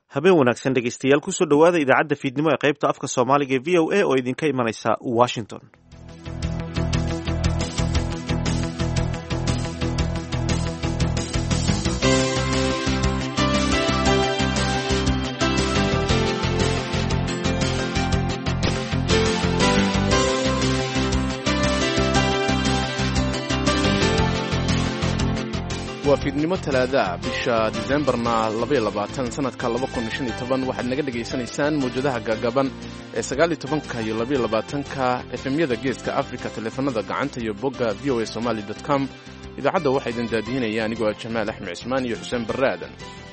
habeen wanaagsan dhegeystayaal kusoo dhowaada idaacadda fiidnimo ee qaybta afka soomaaliga ee v o a oo idinka imanaysa washington waa fiidnimo talaadaah bisha disembarna sanadka waxaad naga dhegaysanaysaan mawjadaha gaagaban ee sagaalitobanka iyo labayolabaatanka efemyada geeska afrika taleefanada gacanta iyo bogga v o a somaali com idaacadda waxaa idin daadihinaya anigoo ah jamaal axmed cismaan iyo xuseen barre aadan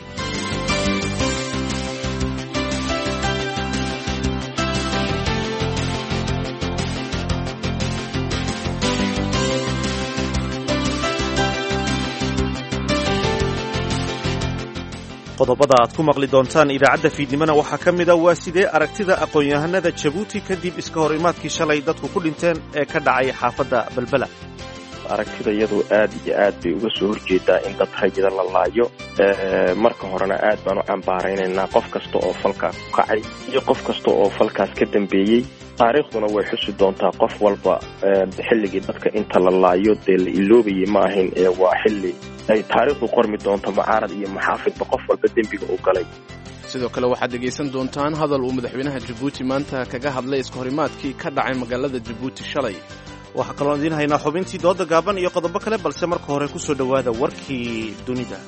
qodobada aad ku maqli doontaan idaacadda fiidnimona waxaa ka mid a waa sidee aragtida aqoon-yahanada jabuuti kadib iska hor imaadkii shalay dadku ku dhinteen ee ka dhacay xaafadda belbela aragtida iyadu aad iyo aad bay uga soo horjeedaa in dad rayida la laayo marka horena aad baan u cambaaraynaynaa qof kasta oo falkaas ku kacay iyo qof kasta oo falkaas ka dambeeyey taariikhduna way xusi doontaa qof walba xilligii dadka inta la laayo dee la iloobayay ma ahayn ee waa xilli ay taariikhdu qormi doonto mucaarad iyo maxaafidba qof walba dembiga u galay sidoo kale waxaad dhegaysan doontaan hadal uu madaxweynaha jabuuti maanta kaga hadlay iska horimaadkii ka dhacay magaalada jabuuti shalay waxaa kaloo idiin haynaa xubintii dooda gaaban iyo qodobo kale balse marka hore ku soo dhowaada warkii dunida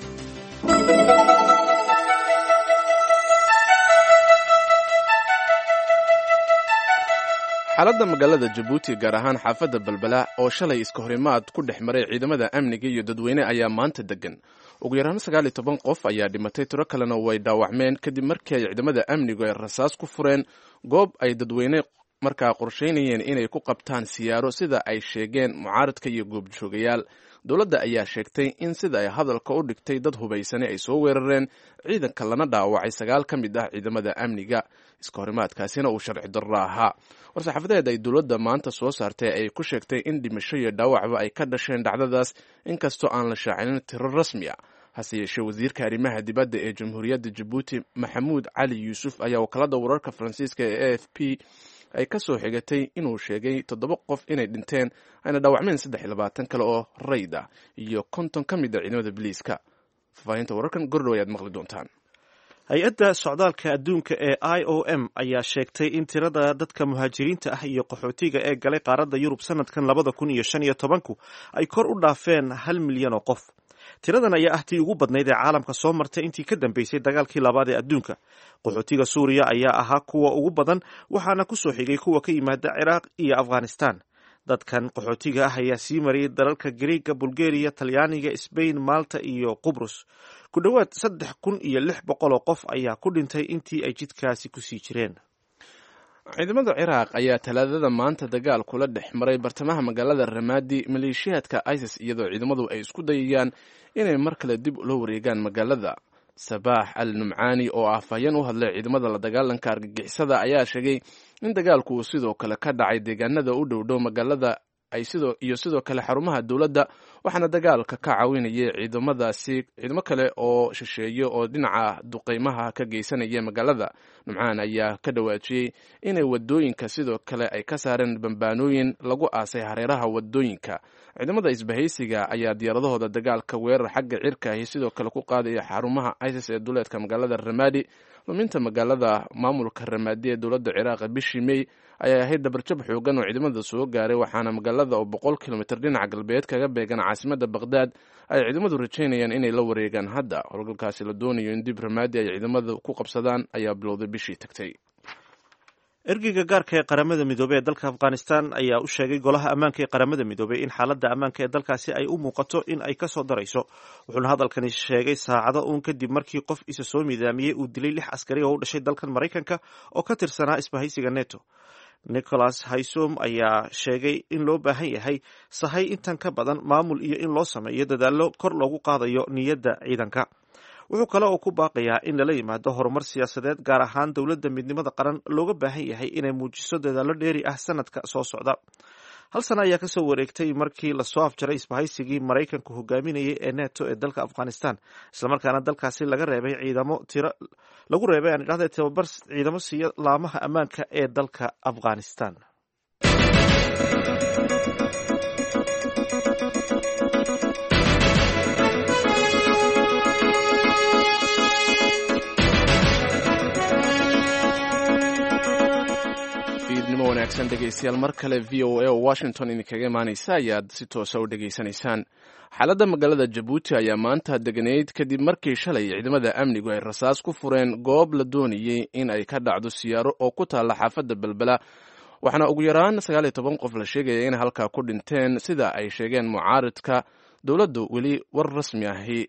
xaaladda magaalada jabuuti gaar ahaan xaafadda balbela oo shalay iska horimaad ku dhex maray ciidamada amniga iyo dadweyne ayaa maanta degan ugu yaraan sagaal iyo toban qof ayaa dhimatay tiro kalena way dhaawacmeen kadib markii ay ciidamada amnigu ay rasaas ku fureen goob ay dadweyne markaa qorshaynayeen inay ku qabtaan siyaaro sida ay sheegeen mucaaradka iyo goobjoogayaal dowladda ayaa sheegtay in sida ay hadalka u dhigtay dad hubaysane ay soo weerareen ciidanka lana dhaawacay sagaal ka mid ah ciidamada amniga iska horimaadkaasina uu sharci darro ahaa war-saxaafadeed ay dowladda maanta soo saartay ay ku sheegtay in dhimasho iyo dhaawacba ay ka dhasheen dhacdadaas inkastoo aan la shaacinin tiro rasmi a hase yeeshee wasiirka arrimaha dibadda ee jamhuuriyadda jabuuti maxamuud cali yuusuf ayaa wakaalada wararka faransiiska ee a f p ay ka soo xigatay inuu sheegay toddoba qof inay dhinteen ayna dhaawacmeen saddex iyo labaatan kale oo rayd ah iyo konton ka mid a ciidamada biliiska faafaahinta wararkan gordhow ayaad maqli doontaan hay-adda socdaalka adduunka ee i o m ayaa sheegtay in tirada dadka muhaajiriinta ah iyo qaxootiga ee galay qaaradda yurub sanadkan labada kun iyo shan iyo tobanku ay kor u dhaafeen hal milyan oo qof tiradan ayaa ah tii ugu badnayd ee caalamka soo martay intii ka dambeysay dagaalkii labaad ee adduunka qaxootiga suuriya ayaa ahaa kuwa ugu badan waxaana ku soo xigay kuwa ka yimaada ciraaq iyo afghanistan dadkan qaxootiga ah ayaa sii mariyay dalalka gariega bulgariya talyaaniga sbain malta iyo qubrus ku dhowaad saddex kun iyo lix boqol oo qof ayaa ku dhintay intii ay jidkaasi kusii jireen ciidamada ciraaq ayaa talaadada maanta dagaal kula dhex maray bartamaha magaalada ramaadi maleeshiyaadka isis iyadoo ciidamadu ay isku dayayaan inay mar kale dib ula wareegaan magaalada sabaax al numcaani oo afhayeen u hadlay ciidamada la dagaalanka argagixisada ayaa sheegay in dagaalku uu sidoo kale ka dhacay deegaanada u dhowdhow magaalada iyo sidoo kale xarumaha dowladda waxaana dagaalka ka caawinayay ciidamadaasi ciidamo kale oo shisheeye oo dhinaca duqeymaha ka geysanaya magaalada numcaan ayaa ka dhawaajiyey inay wadooyinka sidoo kale ay ka saareen bambaanooyin lagu aasay hareeraha wadooyinka ciidamada isbahaysiga ayaa diyaaradahooda dagaalka weerar xagga cirka ahi sidoo kale ku qaadaya xarumaha isis ee duleedka magaalada ramaadi luminta magaalada maamulka ramaadi ee dowladda ciraaq bishii mey ayaa ahayd dhabarjab xoogan oo ciidamada soo gaaray waxaana magaalada oo boqol kilomitr dhinaca galbeed kaga beegan caasimada baqdaad ay ciidamadu rajaynayaan inay la wareegaan hadda howlgalkaasi la doonayo in dib ramaadi ay ciidamada ku qabsadaan ayaa bilowday bishii tagtay ergeyga gaarka ee qaramada midoobey ee dalka afghanistan ayaa u sheegay golaha ammaanka ee qaramada midoobey in xaaladda ammaanka ee dalkaasi ay u muuqato in ay kasoo darayso wuxuuna hadalkani sheegay saacado uun kadib markii qof isa soo midaamiyey uu dilay lix askari oo u dhashay dalkan maraykanka oo ka tirsanaa isbahaysiga neto nicholas haysom ayaa sheegay in loo baahan yahay sahay intan ka badan maamul iyo in loo sameeyo dadaallo kor loogu qaadayo niyadda ciidanka wuxuu kale oo ku baaqayaa in lala yimaado horumar siyaasadeed gaar ahaan dowladda midnimada qaran looga baahan yahay inay muujiso dadaallo dheeri ah sanadka soo socda hal sana ayaa kasoo wareegtay markii lasoo afjaray isbahaysigii maraykanku hogaaminayay ee neto ee dalka afghanistan islamarkaana dalkaasi laga reebay ciidamo tiro lagu reebay aan idhahda tababar ciidamo siiya laamaha ammaanka ee dalka afghanistan fiidnimo wanaagsan dhegeystayaal mar kale v o a oo washington idinkaga imaaneysa ayaad si toosa u dhegaysanaysaan xaaladda magaalada jabuuti ayaa maanta deganayd kadib markii shalay ciidamada amnigu ay rasaas ku fureen goob la doonayey in ay ka dhacdo siyaaro oo ku taalla xaafadda belbela waxaana ugu yaraan sagaal iyo toban qof la sheegaya inay halkaa ku dhinteen sida ay sheegeen mucaaridka dowladdu weli war rasmi ahi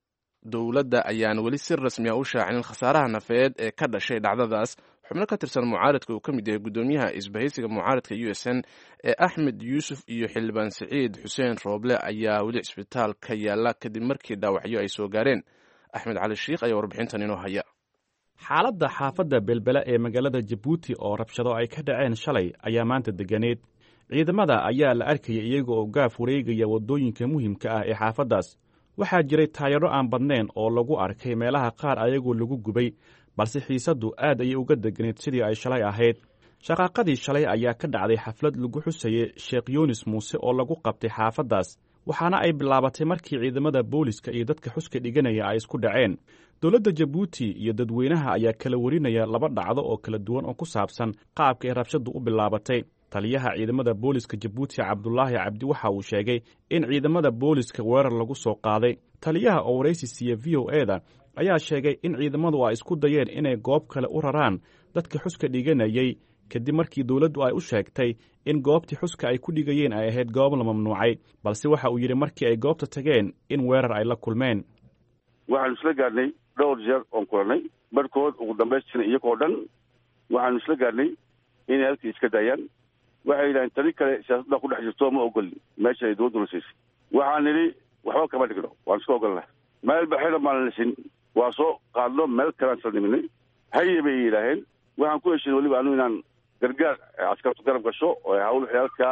dowladda ayaan weli si rasmi ah u shaacinin khasaaraha nafeed ee ka dhashay dhacdadaas xubno ka tirsan mucaaridka uu ka mid yahay guddoomiyaha isbahaysiga mucaaridka u s n ee axmed yuusuf iyo xildhibaan siciid xuseen rooble ayaa weli cisbitaal ka yaala kadib markii dhaawacyo ay soo gaareen axmed cali shiikh ayaa warbixintan inoo haya xaaladda xaafadda belbela ee magaalada jabuuti oo rabshado ay ka dhaceen shalay ayaa maanta deganeed ciidamada ayaa la arkaya iyaga oo gaaf wareegaya waddooyinka muhiimka ah ee xaafaddaas waxaa jiray taayaro aan badnayn oo lagu arkay meelaha qaar ayagoo lagu gubay balse xiisaddu aad ayay uga deganayd sidii ay shalay ahayd shaqaaqadii shalay ayaa ka dhacday xaflad lagu xusayey sheekh yunis muuse oo lagu qabtay xaafaddaas waxaana ay bilaabatay markii ciidamada booliska iyo dadka xuska dhiganaya ay isku dhaceen dowladda jabuuti iyo dadweynaha ayaa kala warinaya laba dhacdo oo kala duwan oo ku saabsan qaabka ay rabshaddu u bilaabatay taliyaha ciidamada booliska jabuuti cabdulaahi cabdi waxa uu sheegay in ciidamada booliska weerar lagu soo qaaday taliyaha oo waraysi siiya v o e da ayaa sheegay in ciidamadu ay isku dayeen inay goob kale u raraan dadka xuska dhiganayey kadib markii dowladdu ay u sheegtay in goobtii xuska ay ku dhigayeen ay ahayd goob la mamnuucay balse waxa uu yidhi markii ay goobta tageen in weerar ay la kulmeen waxaanu isla gaadhnay dhowr jeer oon kulannay barhkood ugu dambaystina iyagoo dhan waxaanu isla gaadhnay inay halkii iska daayaan waxay yidhahdeen tani kale siyaasadda ku dhex jirto ma ogolin meesha ay dowladdu nasiisay waxaan nidhi waxba kama dhigno waan iska ogolnah meel baxina maan lisin waa soo qaadno meel kalean sal niminay haye bay yidhaaheen waxaan ku heshin weliba anu inaan gargaar askartu garab gasho oo hawl waxay halkaa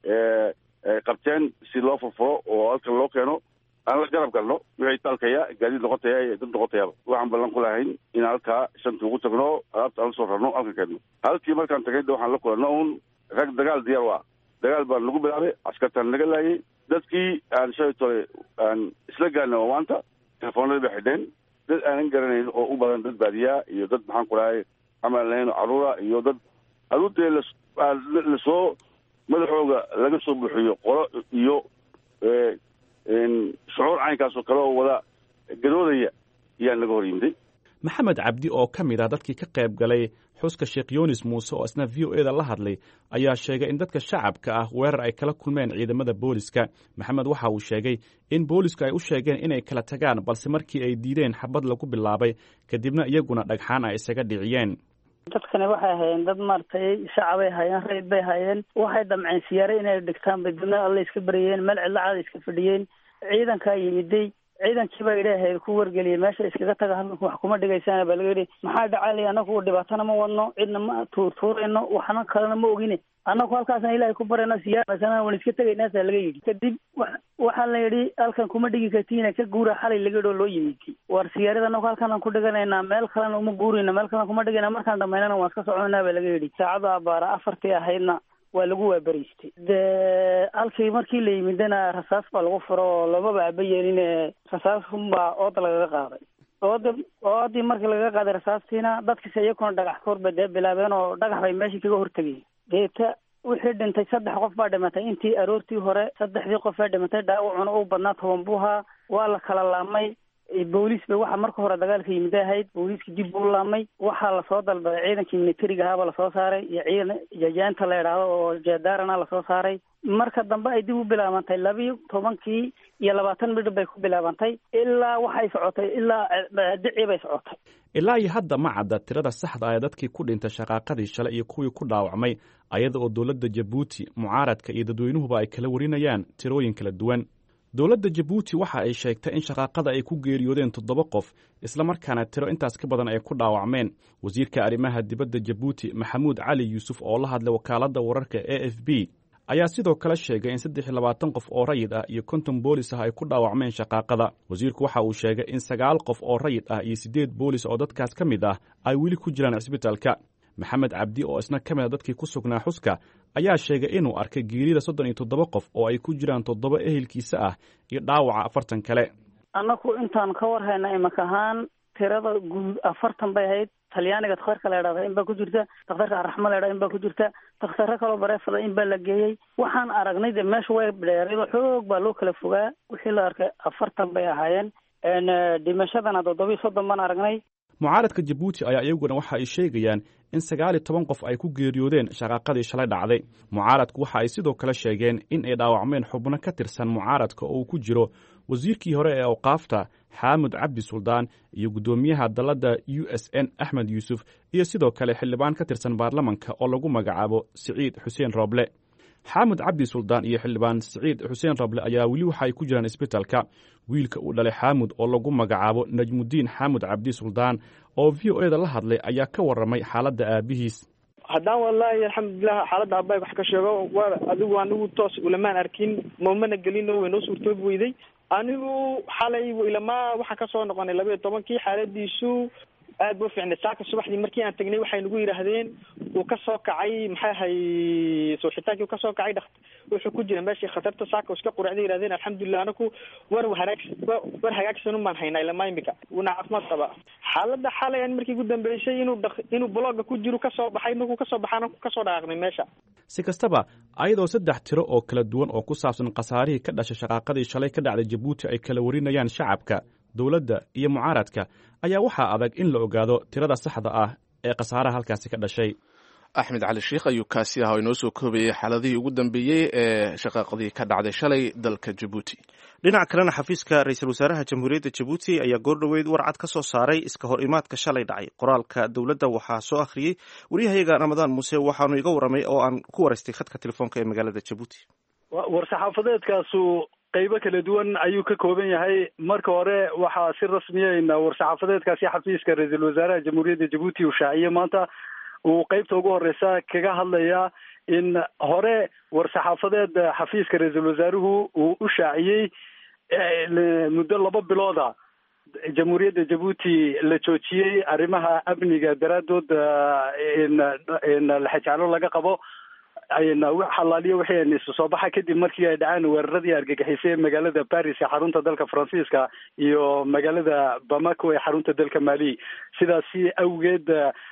qabteen si loo furfuro oo halkan loo keeno aan la garab galno wixii taalkaya gaadiid noqotaya iyo dad noqotayaaba waxaan ballan ku lahayn inaan halkaa shanta ugu tagno alaabta aan la soo rarno halkan keenno halkii markaan tagay de waxaan la kulanno un rag dagaal diyaar waa dagaal baan nagu bilaabay askartaan naga laayay dadkii aan shalay tole aan isla gaarna oo maanta telefoonadii bay xidheen dad aanan garanayn oo u badan dad baadiyaa iyo dad maxaan ku dhahay camal lahayn oo caruura iyo dad aduudee lasoo madaxooga laga soo buuxiyo qolo iyo shucuur caynkaas oo kale oo wada gadoodaya ayaa naga hor yimiday maxamed cabdi oo ka mid ah dadkii ka qayb galay xuska sheekh yunis muuse oo isna v o e da la hadlay ayaa sheegay in dadka shacabka ah weerar ay kala kulmeen ciidamada booliska maxamed waxa uu sheegay in boolisku ay u sheegeen inay kala tagaan balse markii ay diideen xabad lagu bilaabay kadibna iyaguna dhagxaan ay isaga dhiciyeen dadkani waxay hayeen dad maaragtay shacabay hayeen rayid bay hayeen waxay damceen siyaare inay dhigtaan bay dibna alle iska baryeen meel cidlacaada iska fadhiyeen ciidankaa yimiday ciidankii baa idhaahayd ku wargeliyay meesha iskaga taga halkanku wax kuma dhigaysaan baa laga yidhi maxaa dhacaalay anagu dhibaatana ma wadno cidna ma tuurtuurayno waxna kalena ma ogine annagu halkaasna ilaahay ku barayno siyaarasana waan iska tegaynaasaa laga yidhi kadib waxaa la yidhi halkan kuma dhigi kartiina ka guura xalay laga yidhi oo loo yimid war siyaarada anagu halkanaan ku dhiganaynaa meel kalena uma guurayno meel kalena kuma dhigayna markaan dhamaynana waan iska soconaa baa laga yidhi saacada abaara afartii ahaydna waa lagu waaberiystay de halkii markii la yimidana rasaas baa lagu furo oo lamaba aba yeelin rasaas unbaa ooda lagaga qaaday ooda oodii markii lagaga qaaday rasaastiina dadkiisa iyakuna dhagax koor bay dee bilaabeen oo dhagax bay meeshii kaga hortegayeen deeta wixii dhintay saddex qof baa dhimatay intii aroortii hore saddexdii qof baa dhimatay dhaawacuna u badnaa toban buuhaa waa la kala laamay booliis bay waxa marka hore dagaalka yimid ahayd booliiska dib buu laamay waxaa lasoo dalbaday ciidankii militariga ahaaba lasoo saaray iyo ciidan jajaanta la idhaahdo oo jeedaarana lasoo saaray marka dambe ay dib u bilaabantay labiyo tobankii iyo labaatan midhib bay ku bilaabantay ilaa waxay socotay ilaa dicii bay socotay ilaa iyo hadda ma cadda tirada saxda ah ee dadkii ku dhintay shaqaaqadii shalay iyo kuwii ku dhaawacmay ayada oo dowladda jabuuti mucaaradka iyo dadweynuhuba ay kala warinayaan tirooyin kala duwan dowladda jabuuti waxa ay sheegtay in shaqaaqada ay ku geeriyoodeen toddoba qof islamarkaana tiro intaas ka badan ay ku dhaawacmeen wasiirka arrimaha dibadda jabuuti maxamuud cali yuusuf oo la hadlay wakaaladda wararka a f b ayaa sidoo kale sheegay in saddex iyo labaatan qof oo rayid ah iyo konton boolis ah ay ku dhaawacmeen shaqaaqada wasiirku waxa uu sheegay in sagaal qof oo rayid ah iyo siddeed boolis oo dadkaas ka mid ah ay weli ku jiraan cisbitaalka maxamed cabdi oo isna ka mid a dadkii ku sugnaa xuska ayaa sheegay inuu arkay geerida soddon iyo toddoba qof oo ay ku jiraan toddoba ehelkiisa ah iyo dhaawaca afartan kale annaku intaan ka war hayna imaka ahaan tirada guud afartan bay ahayd talyaaniga dakhtarka la idhahda in baa ku jirta dakhtarka araxma la idhahda in baa ku jirta dakhtaro kaloo bareefada in baa la geeyey waxaan aragnay de meesha way dheeraydo xoog baa loo kala fogaa wixii la arkay afartan bay ahaayeen dhimashadana toddoba iyo soddon baan aragnay mucaaradka jabuuti ayaa iyaguna waxa ay sheegayaan in sagaal iyo toban qof ay ku geeriyoodeen shaqaaqadii shalay dhacday mucaaradku waxa ay sidoo kale sheegeen in ay dhaawacmeen xubno ka tirsan mucaaradka oo uu ku jiro wasiirkii hore ee awqaafta xaamud cabdi suldaan iyo guddoomiyaha dalladda u s n axmed yuusuf iyo sidoo kale xildhibaan ka tirsan baarlamanka oo lagu magacaabo siciid xuseen rooble xaamud cabdi suldaan iyo xildhibaan siciid xuseen rable ayaa weli waxa ay ku jiraan isbitalka wiilka uu dhalay xaamud oo lagu magacaabo najmudiin xaamud cabdi suldaan oo v o eda la hadlay ayaa ka warramay xaaladda aabihiis haddaan wallaahi alxamdulilah xaaladda aabbahay wax ka sheego waa adigu anigu toos ulamaan arkin mamana gelino way noo suurtoobi weyday anigu xalay ilamaa waxaan kasoo noqonay laba iyo tobankii xaaladiisu aad bu fiicnay saaka subaxdii markii aan tagnay waxay nagu yidhaahdeen uu kasoo kacay maxay ahay suuxitaankii uu kasoo kacay dhakt wuxuu ku jira meeshii khatarta saaka iska quracday yidhahdeen alxamdulilah anaku war haraag war hagaagsanun baan haynaa ilamaa imika una caafimaad qaba xaaladda xalay an markii ugu dambeysay inuu dha inuu blogga ku jiro kasoo baxay markuu kasoo baxay anaku kasoo dhaqaaqnay meesha si kastaba ayadoo saddex tiro oo kala duwan oo ku saabsan khasaarihii ka dhashay shaqaaqadii shalay ka dhacday jabuuti ay kala warinayaan shacabka dowladda iyo mucaaradka ayaa waxaa adag in la ogaado tirada saxda ah ee khasaaraha halkaasi ka dhashay axmed cali sheikh ayuu kaasi ah oo inoo soo koobayay xaaladihii ugu dambeeyey ee shaqaaqadii ka dhacday shalay dalka jabuuti dhinaca kalena xafiiska ra-iisul wasaaraha jamhuuriyadda jabuuti ayaa goordhoweyd warcad ka soo saaray iska hor imaadka shalay dhacay qoraalka dowladda waxaa soo akhriyey waryahayaga ramadaan muuse waxaanu iga warramay oo aan ku waraystay khadka telefoonka ee magaalada jabuuti war-saxaafadeedkaasu qaybo kala duwan ayuu ka kooban yahay marka hore waxaa si rasmiyeyn war-saxaafadeedkaasi xafiiska ra-iisul wasaaraha jamhuuriyadda jabuuti uu shaaciyey maanta uu qeybta ugu horeysa kaga hadlaya in hore war-saxaafadeed xafiiska ra-iisul wasaaruhu uu u shaaciyey muddo laba bilooda jamhuuriyadda jabuuti la joojiyey arrimaha amniga daraadood in laxajaclo laga qabo xalaaliyo wixii isu soo baxa kadib markii ay dhaceen weeraradii argagixisay magaalada paris ee xarunta dalka faransiiska iyo magaalada bamako ee xarunta dalka mali sidaasi awgeed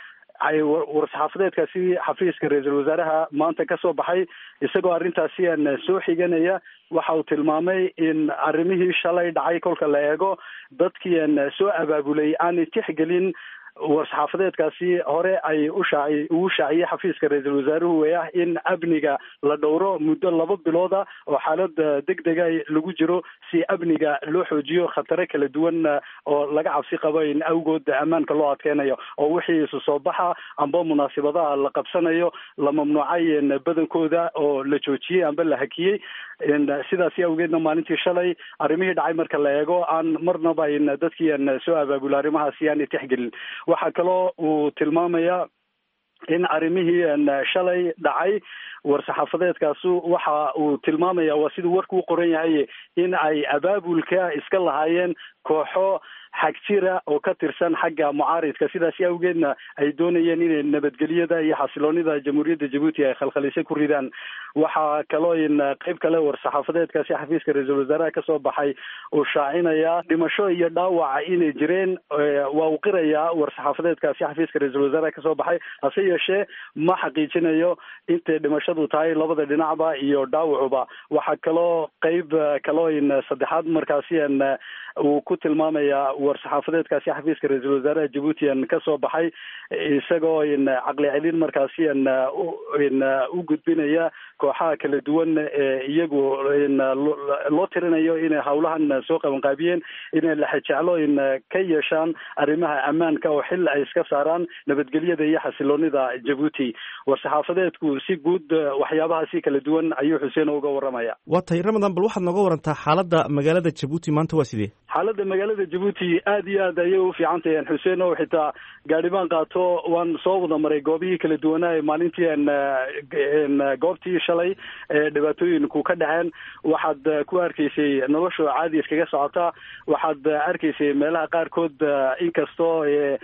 ay war-saxaafadeedkaasi xafiiska ra-iisul wasaaraha maanta kasoo baxay isagoo arrintaasi aan soo xiganaya waxa uu tilmaamay in arrimihii shalay dhacay kolka la eego dadkii aan soo abaabulay aanay tixgelin war-saxaafadeedkaasi hore ay u shaaci ugu shaaciyey xafiiska ra-iisul wasaaruhu ee ah in amniga la dhowro muddo laba bilooda oo xaalad degdega lagu jiro si amniga loo xoojiyo khatare kala duwan oo laga cabsi qabo in awgood ammaanka loo adkeynayo oo wixii isu soo baxa amba munaasibadaha la qabsanayo la mamnuucay badankooda oo la joojiyey amba la hakiyey sidaasi awgeedna maalintii shalay arrimihii dhacay marka la eego aan marnaba in dadkii aan soo abaabula arrimahaasi aanay tixgelin waxaa kaloo uu tilmaamaya in arrimihii shalay dhacay war-saxaafadeedkaasu waxa uu tilmaamaya waa siduu warku u qoran yahay in ay abaabulka iska lahaayeen kooxo xagjira oo ka tirsan xagga mucaaridka sidaasi awgeedna ay doonayeen inay nabadgelyada iyo xasiloonida jamhuuriyadda jabuuti ay khalkhalisay ku ridaan waxaa kaloo in qeyb kale war-saxaafadeedkaasi xafiiska ra-iisul wasaaraha kasoo baxay uu shaacinayaa dhimasho iyo dhaawaca inay jireen waa uu qirayaa war-saxaafadeedkaasi xafiiska ra-iisul wasaaraha kasoo baxay hase yeeshee ma xaqiijinayo intay dhimashadu tahay labada dhinacba iyo dhaawacuba waxaa kaloo qeyb kaloo in saddexaad markaasi an uu ku tilmaamaya war-saxaafadeedkaasi xafiiska ra-iisul wasaaraha jabuuti an kasoo baxay isagoo in caqli celin markaasi an in u gudbinaya kooxaha kala duwan ee iyagu in loo tirinayo inay hawlahan soo qabanqaabiyeen inay laxajeclo in ka yeeshaan arrimaha ammaanka oo xil ay iska saaraan nabadgelyada iyo xasiloonida jabuuti war-saxaafadeedku si guud waxyaabahaasi kala duwan ayuu xuseen uga waramaya waa tahay ramadan bal waxaad nooga warantaa xaaladda magaalada jabuuti maanta waa sidee xaaladda magaalada jabuuti aad iyo aad ayay u fiican tahay xuseen oo xitaa gaadhibaan qaato waan soo wada maray goobihii kala duwanaa ee maalintii goobtii shalay ee dhibaatooyinku ka dhaceen waxaad ku arkaysay nolosha caadi iskaga socota waxaad arkaysay meelaha qaarkood inkastoo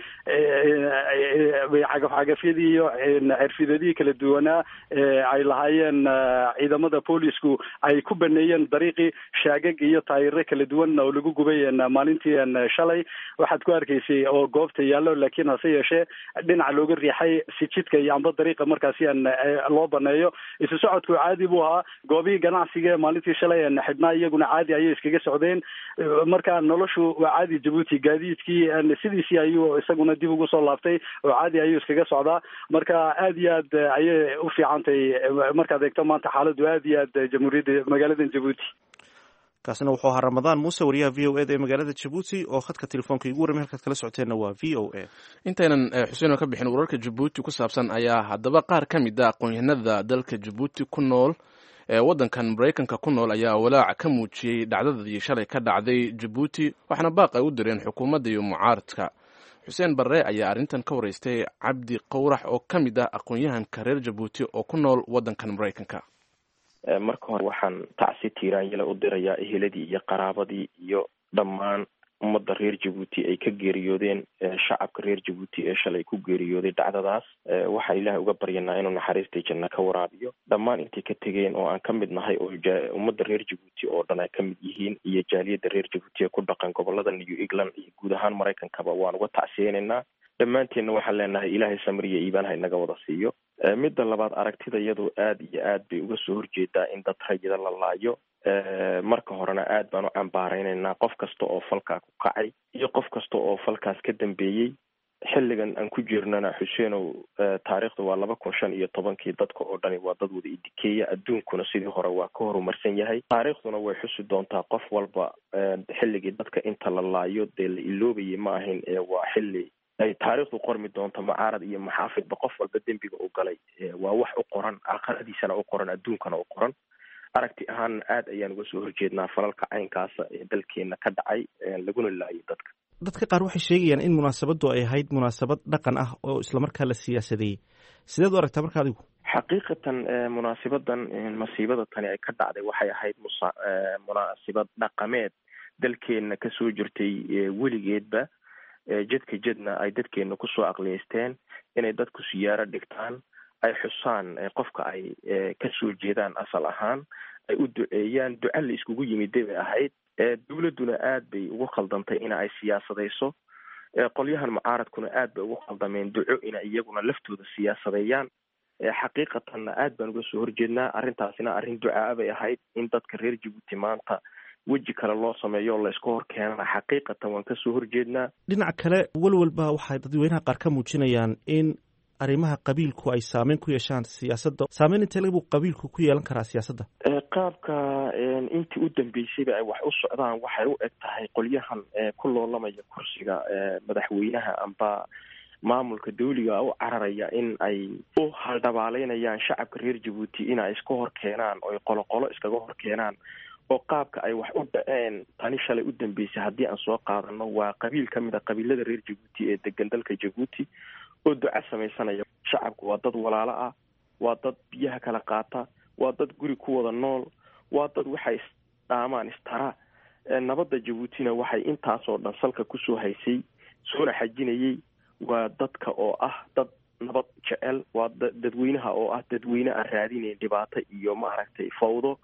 cagafcagafyadii iyo xirfidadii kala duwanaa ay lahaayeen ciidamada boolisku ay ku baneeyeen dariiqii shaagag iyo taayiro kala duwan oo lagu gubay maalintii shalay waxaad ku arkaysay oo goobta yaallo laakiin hase yeeshee dhinaca looga riixay si jidka iyo amba dariiqa markaasi loo baneeyo isu socodku caadi buu ahaa goobihii ganacsiga maalintii shalay xidhnaa iyaguna caadi ayay iskaga socdeen marka noloshu waa caadi jabuuti gaadiidkii sidiisii ayuu isaguna dib ugu soo laabtay oo caadi ayuu iskaga socdaa marka aad iyo aad ayay u fiicantahay markaad eegto maanta xaaladdu aad iyo aad jamhuuriyadda magaalada jabuuti kaasina wuxuu ahaa ramadaan muuse wariyaha v o eda ee magaalada jabuuti oo khadka telefoonka igu warramay halkaad kala socoteenna waa v o a intaynan xuseen ka bixin wararka jabuuti ku saabsan ayaa haddaba qaar ka mid a aqoon-yahanada dalka jabuuti ku nool ee waddankan maraykanka ku nool ayaa walaac ka muujiyey dhacdadii shalay ka dhacday jabuuti waxaana baaq ay u direen xukuumadda iyo mucaaradka xuseen barre ayaa arrintan ka waraystay cabdi qowrax oo ka mid ah aqoon-yahanka reer jabuuti oo ku nool waddankan maraykanka marka hore waxaan tacsi tiiraanyala u dirayaa eheladii iyo qaraabadii iyo dhammaan ummadda reer jabuuti ay ka geeriyoodeen shacabka reer jabuuti ee shalay ku geeriyooday dhacdadaas waxaan ilaahay uga baryanaa inuu naxariistay janna ka waraabiyo dhammaan intay ka tegeen oo aan ka mid nahay oo ummadda reer jabuuti oo dhan ay ka mid yihiin iyo jaaliyadda reer jabuuti ee ku dhaqan gobolada new england iyo guud ahaan maraykankaba waan uga tacsiyeynaynaa dhammaanteenna waxaan leenahay ilaahay samriya iibaan ha inaga wada siiyo midda labaad aragtida iyadu aad iyo aad bay uga soo horjeedaa in dad rayida la laayo marka horena aad baan u cambaaraynaynaa qof kasta oo falkaa ku kacay iyo qof kasta oo falkaas ka dambeeyey xilligan aan ku jirnana xuseenow taariikhdu waa laba kun shan iyo tobankii dadka oo dhani waa dad wada idikeeya adduunkuna sidii hore waa ka horumarsan yahay taariikhduna way xusi doontaa qof walba xilligii dadka inta la laayo dee la iloobayay ma ahayn ee waa xilli ay taariikhdu qormi doonto mucaarad iyo maxaafidba qof walba dembiga u galay waa wax u qoran aakhiradiisana u qoran adduunkana u qoran aragti ahaan aad ayaan uga soo horjeednaa falalka caynkaasa ee dalkeena ka dhacay laguna laayay dadka dadka qaar waxay sheegayaan in munaasabaddu ay ahayd munaasabad dhaqan ah oo islamarkaa la siyaasadeeyey sideed u aragtaa marka adigu xaqiiqatan munaasabadan masiibada tani ay ka dhacday waxay ahayd musa munaasabad dhaqameed dalkeena kasoo jirtay weligeedba jedka jedna ay dadkeena kusoo aqliyeysteen inay dadku siyaaro dhigtaan ay xusaan qofka ay kasoo jeedaan asal ahaan ay u duceeyaan duca la iskugu yimiday bay ahayd dowladduna aad bay ugu khaldantay ina ay siyaasadayso qolyahan mucaaradkuna aad bay ugu khaldameen duco ina iyaguna laftooda siyaasadeeyaan xaqiiqatanna aad baan uga soo horjeednaa arrintaasina arrin ducaa bay ahayd in dadka reer jabuuti maanta weji kale loo sameeyo oo layska hor keenana xaqiiqatan waan kasoo horjeednaa dhinaca kale walwalba waxay dadweynaha qaar ka muujinayaan in arrimaha qabiilku ay saameyn ku yeeshaan siyaasadda saameyn intee lagu qabiilku ku yeelan karaa siyaasadda qaabka intii u dambeysayba ay wax u socdaan waxay u eg tahay qolyahan ku loolamaya kursiga madaxweynaha amba maamulka dawliga u cararaya in ay u haldhabaaleynayaan shacabka reer jabuuti in ay iska hor keenaan oo ay qoloqolo iskaga hor keenaan oo qaabka ay wax u dhaceen tani shalay u dambeysay haddii aan soo qaadano waa qabiil ka mid a qabiilada reer jabuuti ee degan dalka jabuuti oo duca samaysanaya shacabku waa dad walaalo ah waa dad biyaha kala qaata waa dad guri ku wada nool waa dad waxay isdhaamaan istara nabadda jabuutina waxay intaasoo dhan salka kusoo haysay soona xajinayay waa dadka oo ah dad nabad jecel waa dadweynaha oo ah dadweyne aan raadinayn dhibaato iyo maaragtay fawdo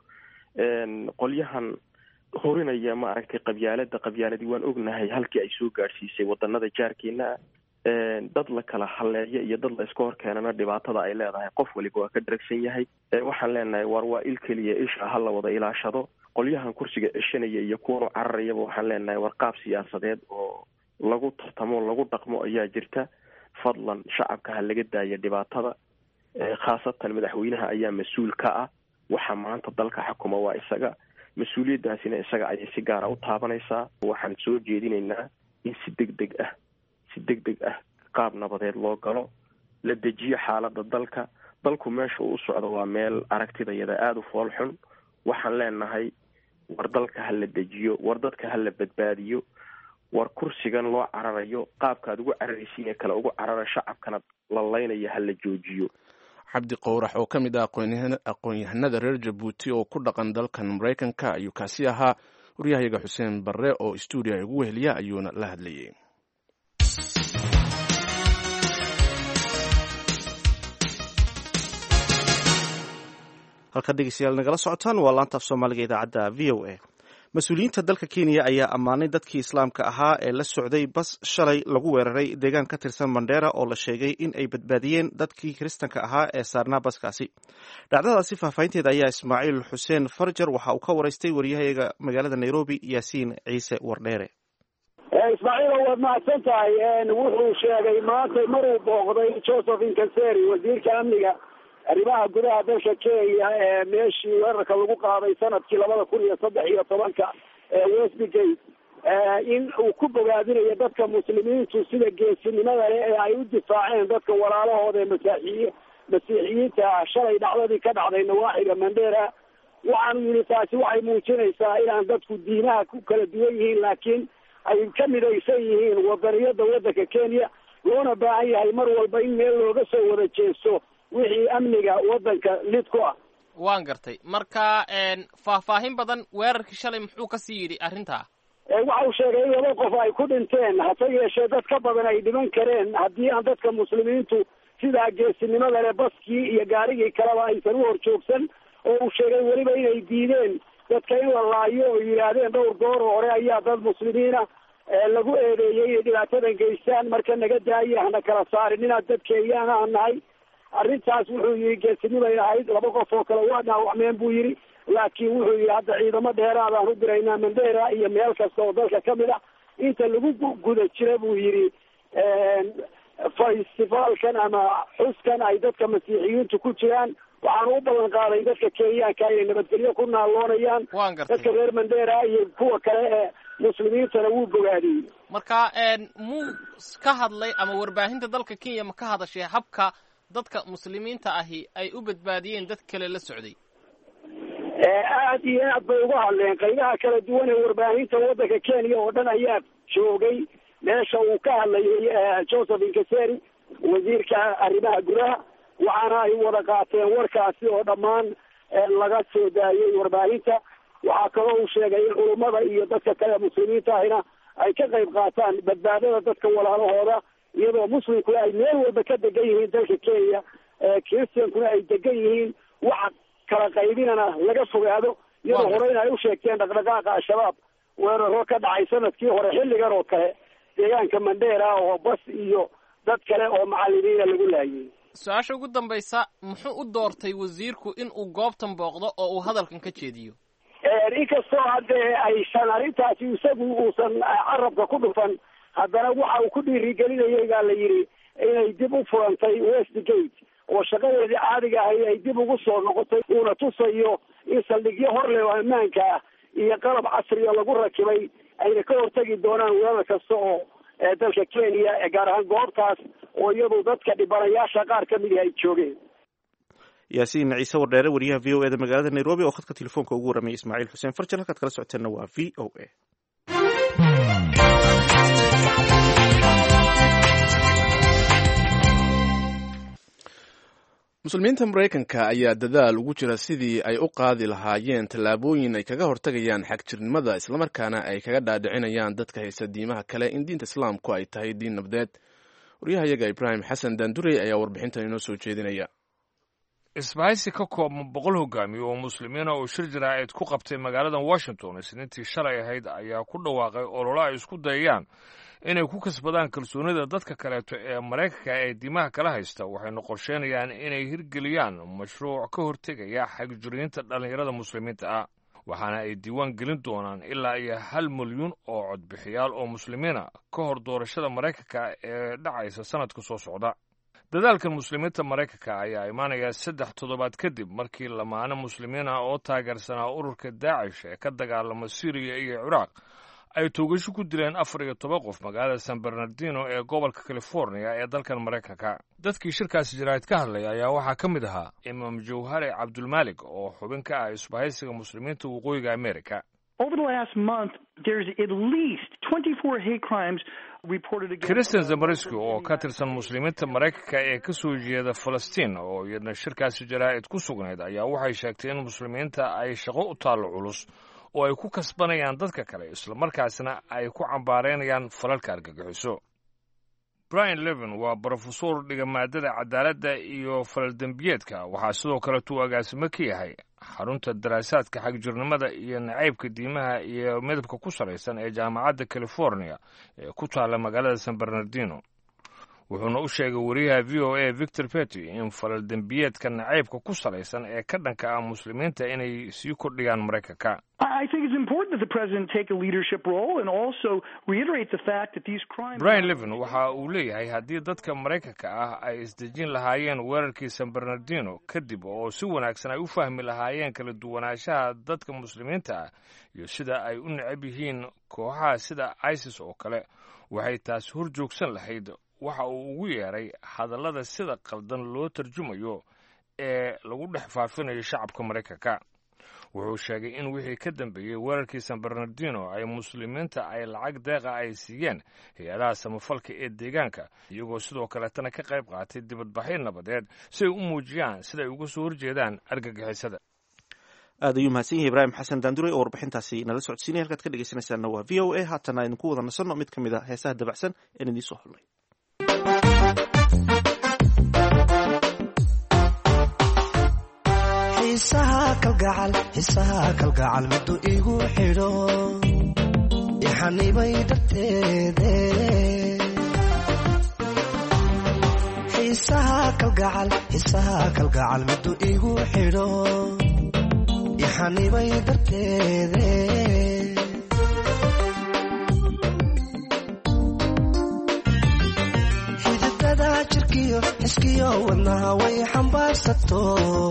qolyahan horinaya maaragtay qabyaalada qabyaaladii waan ognahay halkii ay soo gaadhsiisay wadanada jaarkeena dad la kala haleeyo iyo dad la iska hor keenana dhibaatada ay leedahay qof waliba waa ka dharagsan yahay waxaan leenahay war waa il keliya isha ha la wada ilaashado qolyahan kursiga ceshanaya iyo kuwanu cararayaba waxaan leenahay war qaab siyaasadeed oo lagu tartamo lagu dhaqmo ayaa jirta fadlan shacabka ha laga daaya dhibaatada khaasatan madaxweynaha ayaa mas-uul ka ah waxa maanta dalka xukuma waa isaga mas-uuliyaddaasina isaga ayay si gaara u taabanaysaa waxaan soo jeedinaynaa in si deg deg ah si deg deg ah qaab nabadeed loo galo la dejiyo xaaladda dalka dalku meesha uu u socdo waa meel aragtidayada aada u fool xun waxaan leenahay war dalka ha la dejiyo war dadka ha la badbaadiyo war kursigan loo cararayo qaabkaad ugu cararaysiin ee kale ugu carara shacabkana la laynaya ha la joojiyo cabdi qowrax oo ka mid ah aqoon-yahanada reer jabuuti oo ku dhaqan dalkan maraykanka ayuu kaasi ahaa waryahayaga xuseen barre oo stuudiya ugu weheliya ayuuna la hadlayay halka dhegeystayaal nagala socotaan waa laantaaf soomaaliga idaacadda v o a mas-uuliyiinta dalka kenya ayaa ammaanay dadkii islaamka ahaa ee la socday bas shalay lagu weeraray deegaan ka tirsan mandheera oo la sheegay in ay badbaadiyeen dadkii kiristanka ahaa ee saarnaa baskaasi dhacdadaasi faahfaahinteeda ayaa ismaaciil xuseen farjar waxa uu ka waraystay waryahayaga magaalada nairobi yaasiin ciise wardheere ismaaciil waad mahadsan tahay wuxuu sheegay maanta maruu booqday joseph inkaseri wasiirka amniga arrimaha gudaha dalka kenya ee meeshii weerarka lagu qaaday sanadkii labada kun iyo saddex iyo tobanka ee westgate in uu ku bogaadinayo dadka muslimiintu sida geesinimada leh ee ay u difaaceen dadka walaalahooda ee masaaxiyi masiixiyiinta ah shalay dhacdadii ka dhacday nawaaxiga mandera waxaanu yidhi taasi waxay muujinaysaa inaan dadku diinaha ku kala duwan yihiin laakiin ay ka midaysan yihiin wadaniyada wadanka kenya loona baahan yahay mar walba in meel looga soo wada jeesto wixii amniga wadanka lid ku ah waan gartay marka faahfaahin badan weerarkii shalay muxuu kasii yidhi arrintaa waxa uu sheegay in laba qof ay ku dhinteen hase yeeshee dad ka badan ay dhiman kareen haddii aan dadka muslimiintu sidaa geesinimada leh baskii iyo gaarigii kaleba aysan u horjoogsan oo uu sheegay weliba inay diideen dadka in la laayo oo yidhaahdeen dhowr goor hore ayaa dad muslimiina lagu eedeeyey inay dhibaatadan geystaan marka naga daaya hana kala saarin inaad dad kenyaan aan nahay arrintaas wuxuu yihi geesinimay ahayd laba qof oo kale waa dhaawacmeen buu yidhi laakiin wuxuu yihi hadda ciidamo dheeraadaan u diraynaa mandera iyo meel kasta oo dalka kamid ah inta lagu guda jira buu yidhi festivaalkan ama xuskan ay dadka masiixiyiintu ku jiraan waxaanu u ballan qaaday dadka kenyaanka inay nabadgelyo ku naaloonayaan dadka reer mandera iyo kuwa kale ee muslimiintana wuu bogaadiyey marka muu ka hadlay ama warbaahinta dalka kenya ma ka hadashay habka dadka muslimiinta ahi ay u badbaadiyeen dad kale la socday aad iyo aad bay uga hadleen qaybaha kala duwan ee warbaahinta waddanka kenya oo dhan ayaa joogay meesha uu ka hadlayay joseph inkaseri wasiirka arrimaha gudaha waxaana ay wada qaateen warkaasi oo dhammaan laga soo daayay warbaahinta waxaa kaloo uu sheegay in culummada iyo dadka kale muslimiinta ahina ay ka qayb qaataan badbaadada dadka walaalahooda iyadoo muslimkuna ay meel walba ka degan yihiin dalka kenya christiankuna ay degan yihiin waxa kala qaybinana laga fogaado iyadoo horeyna ay u sheegteen dhaqdhaqaaqa al-shabaab weeraro ka dhacay sanadkii hore xilligan oo kale deegaanka mandera oo bas iyo dad kale oo macalimiina lagu laayay su-aasha ugu dambaysa muxuu u doortay wasiirku in uu goobtan booqdo oo uu hadalkan ka jeediyo inkastoo haddee aysan arrintaasi isagu uusan carabka ku dhufan haddana waxa uu ku dhiirigelinayay baa la yidhi inay dib u furantay westgate oo shaqadeedii caadiga ahay ay dib ugu soo noqotay uuna tusayo in saldhigyo hor leh oo ammaanka ah iyo qalab casriga lagu rakibay ayna ka hortagi doonaan weerar kasta oo dalka kenya gaar ahaan goobtaas oo iyadu dadka dhibanayaasha qaar ka midi ay joogeen yaasiin ciise wardheere wariyaha v o e da magaalada nairobi oo khadka telefoonka ugu warramay ismaaciil xuseen farjal halkaad kala socoteenna waa v o a muslimiinta maraykanka ayaa dadaal ugu jira sidii ay u qaadi lahaayeen tallaabooyin ay kaga hortagayaan xagjirnimada islamarkaana ay kaga dhaadhicinayaan dadka haysta diimaha kale in diinta islaamku ay tahay diin nabdeed waryahayaga ibraahim xasan daandurey ayaa warbixintan inoo soo jeedinaya isbahaysi ka kooban boqol hogaamiye oo muslimiina oo shir jaraa'id ku qabtay magaalada washington isniintii shalay ahayd ayaa ku dhawaaqay ololo ay isku dayayaan inay ku kasbadaan kalsoonida dadka kaleeto ee maraykanka ee diimaha kala haysta waxayna qorsheynayaan inay hirgeliyaan mashruuc ka hortegaya xagjiriinta dhallinyarada muslimiinta ah waxaana ay diiwaan gelin doonaan ilaa iyo hal milyuun oo codbixiyaal oo muslimiina ka hor doorashada maraykanka ee dhacaysa sannadka soo socda dadaalkan muslimiinta maraykanka ayaa imaanaya saddex toddobaad kadib markii lamaane muslimiin ah oo taageersanaa ururka daacish ee ka dagaalama siriya iyo ciraaq ay toogasho ku dileen afar iyo toban qof magaalada san bernardino ee gobolka california ee dalkan maraykanka dadkii shirkaasi jaraa'id ka hadlaya ayaa waxaa ka mid ahaa imaam jawhare cabdulmaalik oo xubin ka ah isbahaysiga muslimiinta waqooyiga amerika over the last month, there's at least 24 hate crimes reported against. kristen zamariski oo ka tirsan muslimiinta maraykanka ee ka soo jeeda falastiin oo iyadna shirkaasi jaraa'id ku sugnayd ayaa waxay sheegtay in muslimiinta ay shaqo u taallo culus oo ay ku kasbanayaan dadka kale islamarkaasna ay ku cambaaraynayaan falalka argagixiso brian levin waa brofesor dhiga maadada cadaaladda iyo falaldembiyeedka waxaa sidoo kale tuu agaasimo ka yahay xarunta daraasaadka xagjirnimada iyo nacaybka diimaha iyo midabka ku salaysan ee jaamacadda california ee ku taalla magaalada san bernardino wuxuuna u sheegay wariyaha v o a victor petty in falaldembiyeedka nacaybka ku salaysan ee ka dhanka ah muslimiinta inay sii kordhiyaan maraykanka I think it's important that the president take a leadership role and also reiterate the fact that these crimes. brian levin waxa uu leeyahay haddii dadka maraykanka ah ay isdejin lahaayeen weerarkii san bernardino kadib oo si wanaagsan ay u fahmi lahaayeen kala duwanaanshaha dadka muslimiinta ah iyo sida ay u necab yihiin kooxaha sida isis oo kale waxay taas hor joogsan lahayd waxa uu ugu yeeray hadallada sida qaldan loo tarjumayo ee lagu dhex faafinayo shacabka maraykanka wuxuu sheegay in wixii ka dambeeyey weerarkii san bernardino ay muslimiinta ay lacag deeqa ay siiyeen hay-adaha samafalka ee deegaanka iyagoo sidoo kaletana ka qayb qaatay dibadbaxyo nabadeed si ay u muujiyaan sida ay uga soo horjeedaan argagixisada aad ayuu mahadsan yahay ibraahim xasan daandure oo warbixintaasi nala socodsiinaya halkaad ka dhegeysanaysaana waa v o a haatana idinku wada nasanno mid ka mid a heesaha dabacsan een idiin soo hadlay xiisaha kalgacal xiisaha kalgacal middu igu xidho ixanibay darteede xiisaha kalgacal xiisaha kalgacal middu igu xidho ixanibay darteede xididada jirkiyo xiskiyo wadnaha way xambaarsato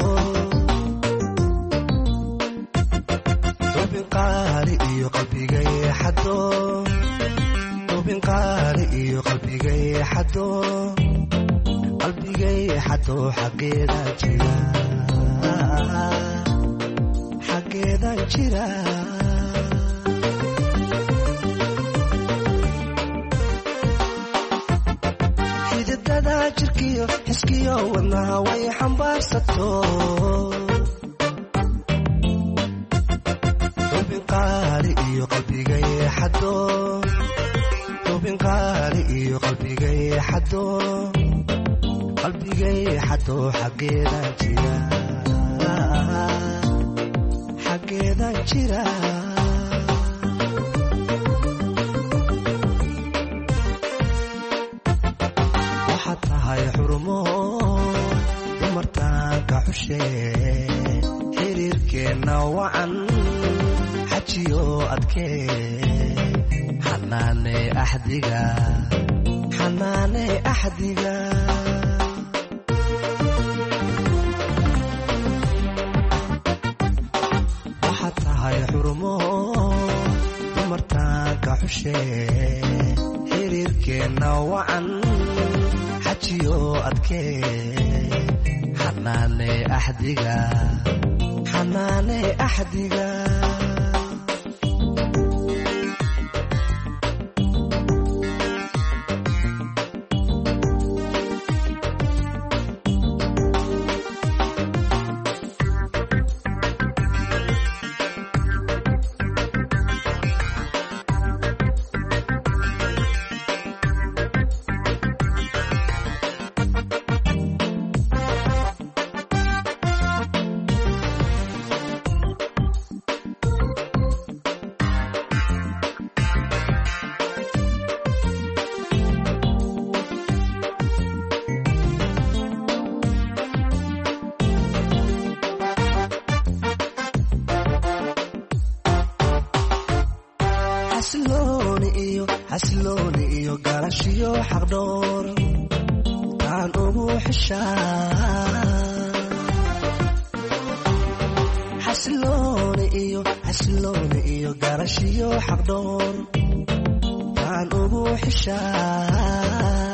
ubinqaali iyo qalbigay xado ubinqaali iyo qalbigay xado qalbigay xado xaggeeda jira xaggeeda jira xididada jirkiyo xiskiyo wadnaha way xambaarsato ubinqaali iyo qalbigay xado ubinqaali iyo qalbigay xado qalbigay xado xaggeeda jira xaggeeda jira waxaad tahay xurumo dumartaanka xushe xiriirkeenna wacan xajiyo adkee xanaane axdiga xanaane axdiga waxaad tahay xurumo dumartaanka xushe xiriirkeenna wacan xajiyo adkee xanaane axdiga xanaane axdiga xasilooni iyo xasilooni iyo galashiyo xaqdhoor taan ugu xishaa xasilooni iyo xasilooni iyo galashiyo xaqdhoor taan ugu xishaa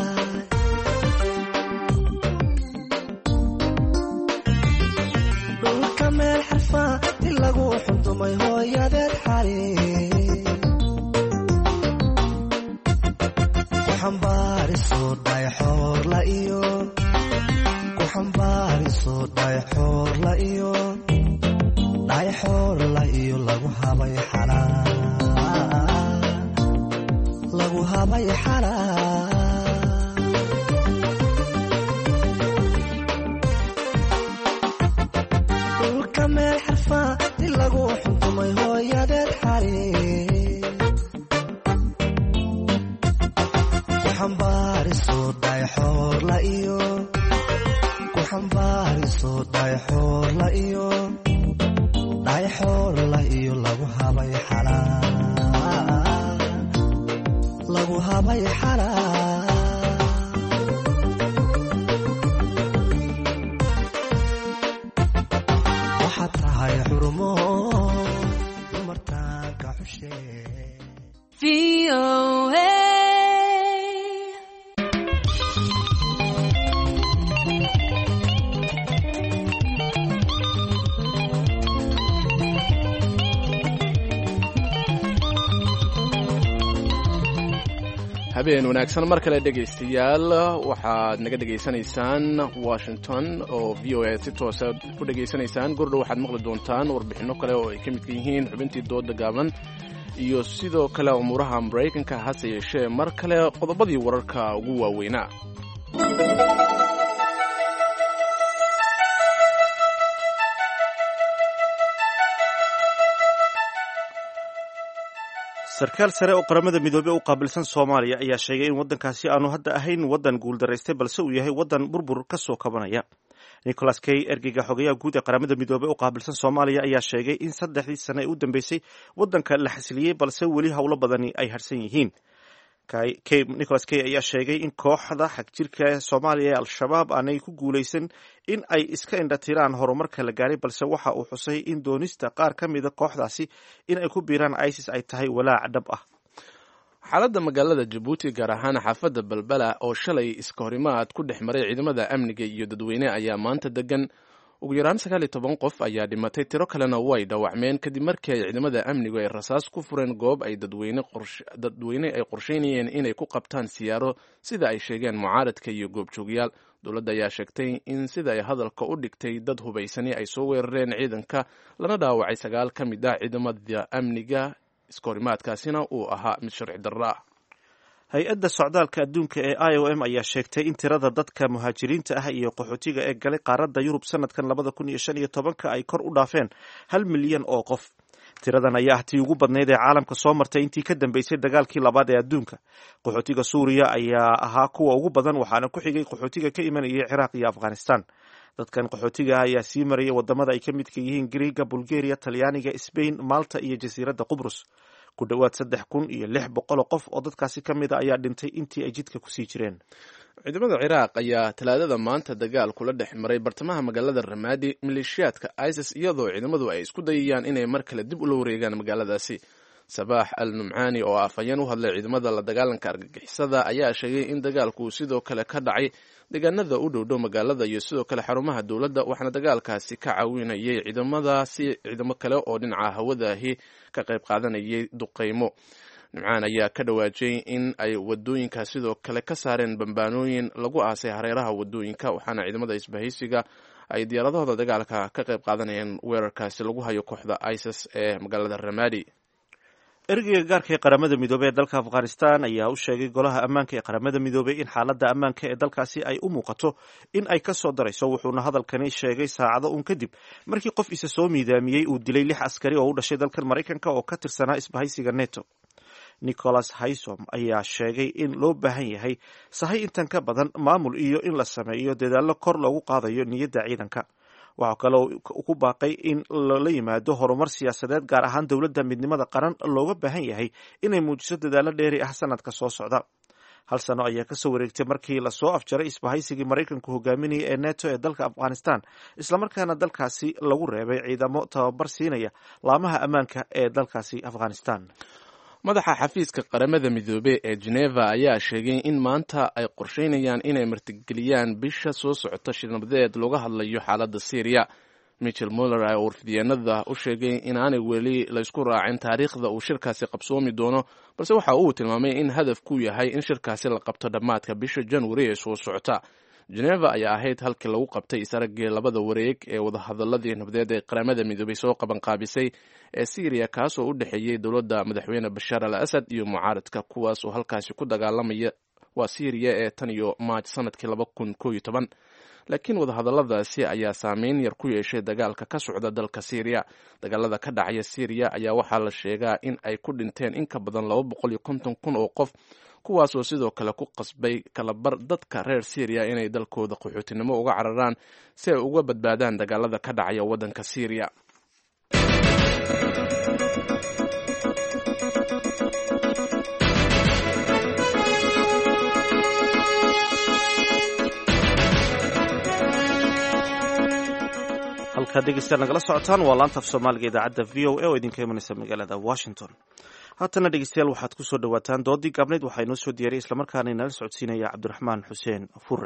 dhulka meel xarfa lagu xundumay hooyadeed xali ku xambaariso dhayxoorla iyo ku xambaariso dhayxoorla iyo dhayxoorla iyo lagu habay xalaa lagu habay xalaa dhulka meel xarfaa di lagu xuntumay hooyadeed xali ku xambaariso dhayxoorla iyo ku xambaariso dhayxoorla iyo dhayxoorla iyo lagu habay xalaa lagu habay xalaa waxaad tahay xurumo dumartaanka xushee habeen wanaagsan mar kale dhegaystayaal waxaad naga dhegaysanaysaan washington oo v o a si toosa u dhegaysanaysaan gordhow waxaad maqli doontaan warbixinno kale oo ay ka midka yihiin xubintii dooda gaaban iyo sidoo kale umuuraha maraykanka hase yeeshee mar kale qodobadii wararka ugu waaweynaa sarkaal sare oo qaramada midoobey u qaabilsan soomaaliya ayaa sheegay in waddankaasi aanu hadda ahayn waddan guuldaraystay balse uu yahay waddan burbur ka soo kabanaya nicholas kay ergeyga xogayaha guud ee qaramada midoobey u qaabilsan soomaaliya ayaa sheegay in saddexdii sane ee u dambeysay waddanka la xasiliyey balse weli howlo badani ay harsan yihiin nicholas kay ayaa sheegay in kooxda xagjirka soomaaliya ee al-shabaab aanay ku guulaysan in ay iska indhatiraan horumarka la gaaray balse waxa uu xusay in doonista qaar ka mida kooxdaasi in ay ku biiraan isis ay tahay walaac dhab ah xaaladda magaalada jabuuti gaar ahaan xaafadda balbala oo shalay iska horimaad ku dhex maray ciidamada amniga iyo dadweyne ayaa maanta degan ugu yaraan sagaal iyo toban qof ayaa dhimatay tiro kalena way dhaawacmeen kadib markii ay ciidamada amnigu ay rasaas ku fureen goob ay dadweyne ay qorsheynayeen inay ku qabtaan siyaaro sida ay sheegeen mucaaradka iyo goobjoogyaal dowladda ayaa sheegtay in sida ay hadalka u dhigtay dad hubaysani ay soo weerareen ciidanka lana dhaawacay sagaal ka mid ah ciidamada amniga iskahorimaadkaasina uu ahaa mid sharci darro ah hay-adda socdaalka adduunka ee i o m ayaa sheegtay in tirada dadka muhaajiriinta ah iyo qaxootiga ee galay qaaradda yurub sanadkan labada kun iyo shan iyo tobanka ay kor u dhaafeen hal milyan oo qof tiradan ayaa ah tii ugu badnayd ee caalamka soo martay intii ka dambeysay dagaalkii labaad ee adduunka qaxootiga suuriya ayaa ahaa kuwa ugu badan waxaana ku xigay qaxootiga ka imanayay ciraaq iyo afghanistan dadkan qaxootiga ah ayaa sii maraya wadamada ay ka midka yihiin griega bulgaria talyaaniga sbain malta iyo jasiiradda qubrus ku dhowaad saddex kun iyo lix boqoloo qof oo dadkaasi ka mid a ayaa dhintay intii ay jidka kusii jireen ciidamada ciraaq ayaa talaadada maanta dagaal kula dhex maray bartamaha magaalada ramaadi maleeshiyaadka isis iyadoo ciidamadu ay isku dayayaan inay mar kale dib ula wareegaan magaaladaasi sabaax al numcaani oo afhayeen u hadlay ciidamada la dagaalanka argagixisada ayaa sheegay in dagaalku sidoo kale ka dhacay deegaanada u dhowdhow magaalada iyo sidoo kale xarumaha dowladda waxaana dagaalkaasi ka caawinayay ciidamadaasi ciidamo kale oo dhinaca hawadaahi ka qayb qaadanayay duqeymo nimcaan ayaa ka dhawaajiyey in ay wadooyinka sidoo kale ka saareen bambaanooyin lagu aasay hareeraha wadooyinka waxaana ciidamada isbahaysiga ay diyaaradahooda dagaalka ka qayb qaadanayeen weerarkaasi lagu hayo kooxda isis ee magaalada ramadi ergeyga gaarka ee qaramada midoobey ee dalka afghanistan ayaa u sheegay golaha ammaanka ee qaramada midoobey in xaaladda ammaanka ee dalkaasi ay u muuqato in ay ka soo darayso wuxuuna hadalkani sheegay saacado uun kadib markii qof isa soo miidaamiyey uu dilay lix askari oo u dhashay dalkan maraykanka oo ka tirsanaa isbahaysiga neto nicholas haysom ayaa sheegay in loo baahan yahay sahay intan ka badan maamul iyo in la sameeyo dadaallo kor loogu qaadayo niyadda ciidanka waxaa kaloo ku baaqay in lala yimaado horumar siyaasadeed gaar ahaan dowladda midnimada qaran looga baahan yahay inay muujiso dadaallo dheeri ah sanadka soo socda hal sano ayaa kasoo wareegtay markii lasoo afjaray isbahaysigii maraykanku hogaaminaya ee neto ee dalka afghanistan islamarkaana dalkaasi lagu reebay ciidamo tababar siinaya laamaha ammaanka ee dalkaasi afghanistan madaxa xafiiska qaramada midoobey ee geneva ayaa sheegay in maanta ay qorsheynayaan inay martigeliyaan bisha soo socota shirnabadeed looga hadlayo xaaladda syriya michel muller oo warfidyaenada u sheegay inaanay weli laysku raacin taariikhda uu shirkaasi qabsoomi doono balse waxa uu tilmaamay in hadafku yahay in shirkaasi la qabto dhammaadka bisha januari ee soo socota geneva ayaa ahayd halkii lagu qabtay isaragii labada wareeg ee wadahadaladii nabadeed ee qaramada midoobay soo qabanqaabisay ee syriya kaasoo u dhexeeyey dowladda madaxweyne bashaar al asad iyo mucaaradka kuwaas oo halkaasi ku dagaalamaya waa syriya ee tan iyo maaj sanadkii laba kun koo iyo toban laakiin wadahadaladaasi ayaa saameyn yar ku yeeshay dagaalka ka socda dalka syriya dagaalada ka dhacaya syriya ayaa waxaa la sheegaa in ay ku dhinteen in ka badan laba boqol iyo konton kun oo qof kuwaasoo sidoo kale ku qasbay kalabar dadka reer syriya inay dalkooda qaxootinimo uga cararaan si ay uga badbaadaan dagaalada ka dhacaya waddanka syriya halkaad dhegeystayaal nagala socotaan waa laanta af soomaaliga idaacadda v o a oo idinka imanaysa magaalada washington haatana dhegeystayaal waxaad ku soo dhowaataan doodii gaabnayd waxaa inoo soo diyaariyay islamarkaana inala socodsiinaya cabdiraxmaan xuseen fure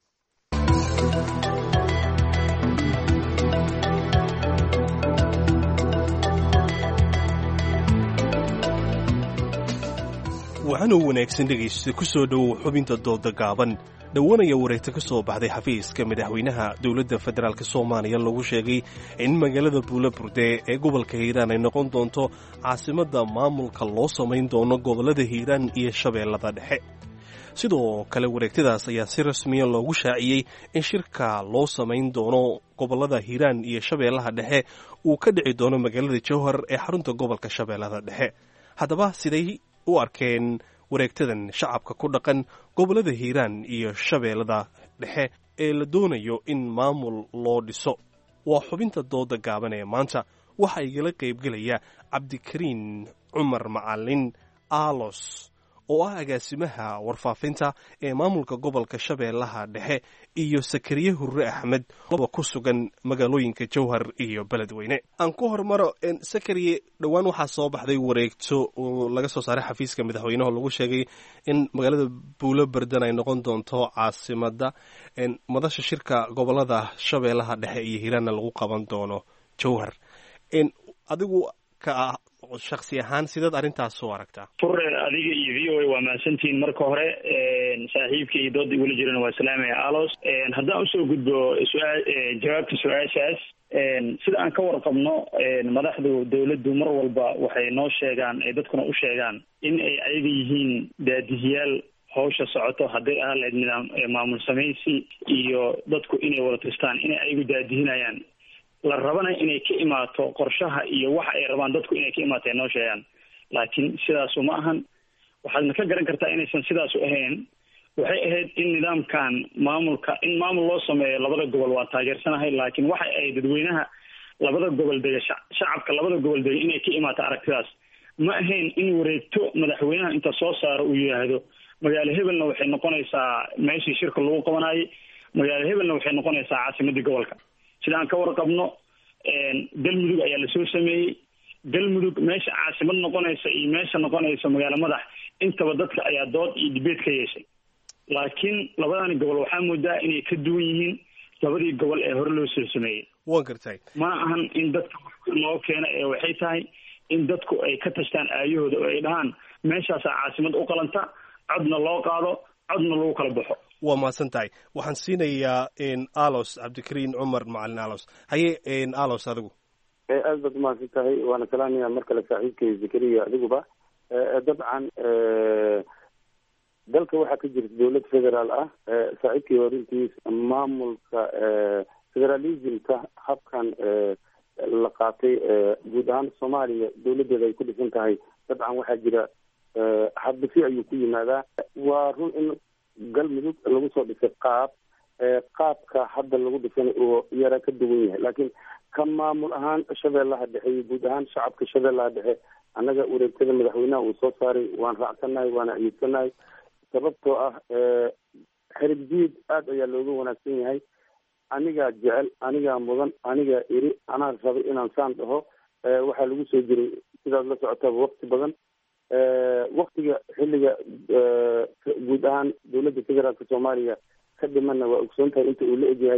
waxaanuu wanaagsan dhegaysta ku soo dhowow xubinta dooda gaaban dhowanaya wareegta ka soo baxday xafiiska madaxweynaha dowladda federaalk soomaaliya lagu sheegay in magaalada buulaburde ee gobolka hiiraan ay noqon doonto caasimadda maamulka loo samayn doono gobollada hiiraan iyo shabeellada dhexe sidoo kale wareegtadaas ayaa si rasmiya loogu shaaciyey in shirka loo samayn doono gobollada hiiraan iyo shabeellaha dhexe uu ka dhici doono magaalada jowhar ee xarunta gobolka shabeellada dhexe haddaba siday u arkeen wareegtadan shacabka ku dhaqan gobollada hiiraan iyo shabeellada dhexe ee la doonayo in maamul loo dhiso waa xubinta dooda gaaban ee maanta waxaa igala qaybgelaya cabdikariin cumar macalin aalos oo ah agaasimaha warfaafinta ee maamulka gobolka shabeellaha dhexe iyo sakariye hurre axmed laba ku sugan magaalooyinka jowhar iyo beledweyne aan ku hormaro sakariye dhowaan waxaa soo baxday wareegto oo laga soo saaray xafiiska madaxweyneho lagu sheegay in magaalada buulo berdan ay noqon doonto caasimadda madasha shirka gobolada shabeellaha dhexe iyo hiiraanna lagu qaban doono jowhar adigu ka shaksi ahaan sidaad arrintaas soo aragtaa fure adiga iyo v o a waa mahadsantihiin marka hore saaxiibka iyo dooda igula jirana waa salaamaya alos haddaan usoo gudbo su-aa jawaabta su-aashaas sida aan ka warqabno madaxdu dawladdu mar walba waxay noo sheegaan ay dadkuna u sheegaan in ay ayaga yihiin daadihiyaal hawsha socoto hadday ahaan lahayd nidaam maamul samaysi iyo dadku inay wada tistaan inay ayagu daadihinayaan la rabana inay ka imaato qorshaha iyo waxa ay rabaan dadku inay ka imaato ay noo sheegaan laakiin sidaasu ma ahan waxaadna ka garan kartaa inaysan sidaasu ahayn waxay ahayd in nidaamkan maamulka in maamul loo sameeyo labada gobol waa taageersanahay laakiin waxay ahayd dadweynaha labada gobol dega shacabka labada gobol dega inay ka imaato aragtidaas ma ahayn in wareegto madaxweynaha inta soo saaro uu yidhaahdo magaalo hebelna waxay noqonaysaa meeshii shirka lagu qabanayay magaalo hebelna waxay noqonaysaa caasimadii gobolka sida aan ka warqabno galmudug ayaa lasoo sameeyey galmudug meesha caasimad noqonaysa iyo meesha noqonaysa magaalo madax intaba dadka ayaa dood iyo dibeed ka yeeshay laakiin labadani gobol waxaa moodaa inay ka duwan yihiin labadii gobol ee hore loo soo sameeyey waan gartay ma ahan in dadka loo keeno ee waxay tahay in dadku ay ka tashtaan aayahooda oo ay dhahaan meeshaasaa caasimad u qalanta codna loo qaado codna lagu kala baxo waa mahadsan tahay waxaan siinayaa alos cabdikariin cumar macalin alos haye alos adigu aad baad umahadsan tahay waana salaamaya mar kale saaxiibkay zakariya adiguba dabcan dalka waxaa ka jirta dowlad federaal ah saaxiibkii horintiis maamulka federalismka habkan la qaatay guud ahaan soomaaliya dowladeeda ay ku dhisan tahay dabcan waxaa jira hadbisi ayuu ku yimaadaa waa run in galmudug lagu soo dhisay qaab qaabka hadda lagu dhisan oo yara ka duwan yahay laakiin ka maamul ahaan shabeellaha dhexe iyo guud ahaan shacabka shabeellaha dhexe annaga wareegtada madaxweynaha uu soo saaray waan raacsanahay waana ayidsanahay sababtoo ah xerib jiid aad ayaa looga wanaagsan yahay anigaa jecel anigaa mudan anigaa iri anaa rabay inaan saan dhaho waxaa lagu soo jiray sidaad la socotaba wakti badan waktiga xilliga guud ahaan dowladda federaalka soomaaliya ka dhimana waa ogsoon tahay inta uu la egyahay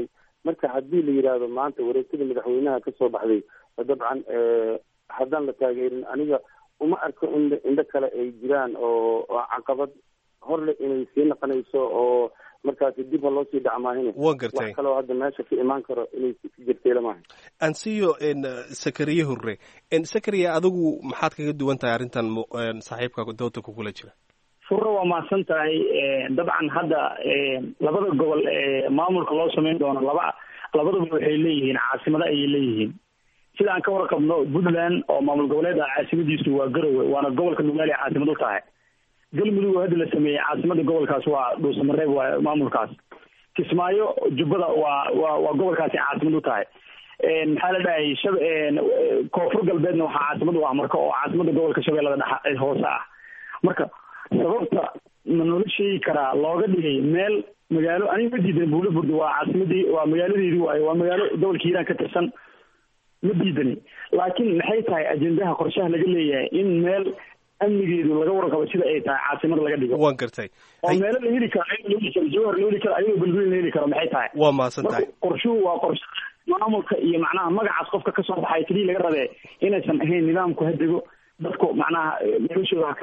marka haddii la yidhaahdo maanta wareegtada madaxweynaha kasoo baxday dabcan haddaan la taageerin aniga uma arko in indho kale ay jiraan oo caqabad horle inay sii naqonayso oo markaasi dib ha loo sii dhacmaahine wa gartay wax kaloo hadda meesha ka imaan karo inay jirtay lamaha ansiyo sakariye hurre sakariya adigu maxaad kaga duwan tahay arrintan saaxiibka dooda kugula jira furro waa mahadsan tahay dabcan hadda labada gobol ee maamulka loo sameyn doono laba labaduba waxay leeyihiin caasimado ayay leeyihiin sida aan ka warqabno puntland oo maamul goboleed ah caasimadiisu waa garowe waana gobolka nugaali caasimad u tahay galmudug oo hadda la sameeyey caasimada gobolkaas waa dhuusamareeb waa maamulkaas kismaayo jubbada waa waa waa gobolkaasi caasimad u tahay maxaa la dhahay shab koonfur galbeedna waxaa caasimad u ah marka oo caasimada gobolka shabeellada dhex hoose ah marka sababta ma noola sheegi karaa looga dhigay meel magaalo aniga ma diidan buulo burda waa caasimadii waa magaaladeedii waayo waa magaalo gobolka hiiraan ka tirsan ma diidani laakiin maxay tahay ajendaha qorshaha laga leeyahay in meel amnigeedu laga warqabo sida ay tahay caasimad laga dhigo waan gartay oo meelo la heli karo ayadoo la heli karo jawhar la heli karo ayadoo belbel la heli karo maxay tahay waa mahadsan tahay qorshuhu waa qorshe maamulka iyo macnaha magacaas qofka kasoo baxay keliya laga rabee inaysan ahayn nidaamku hadego dadku macnaha noloshooda haka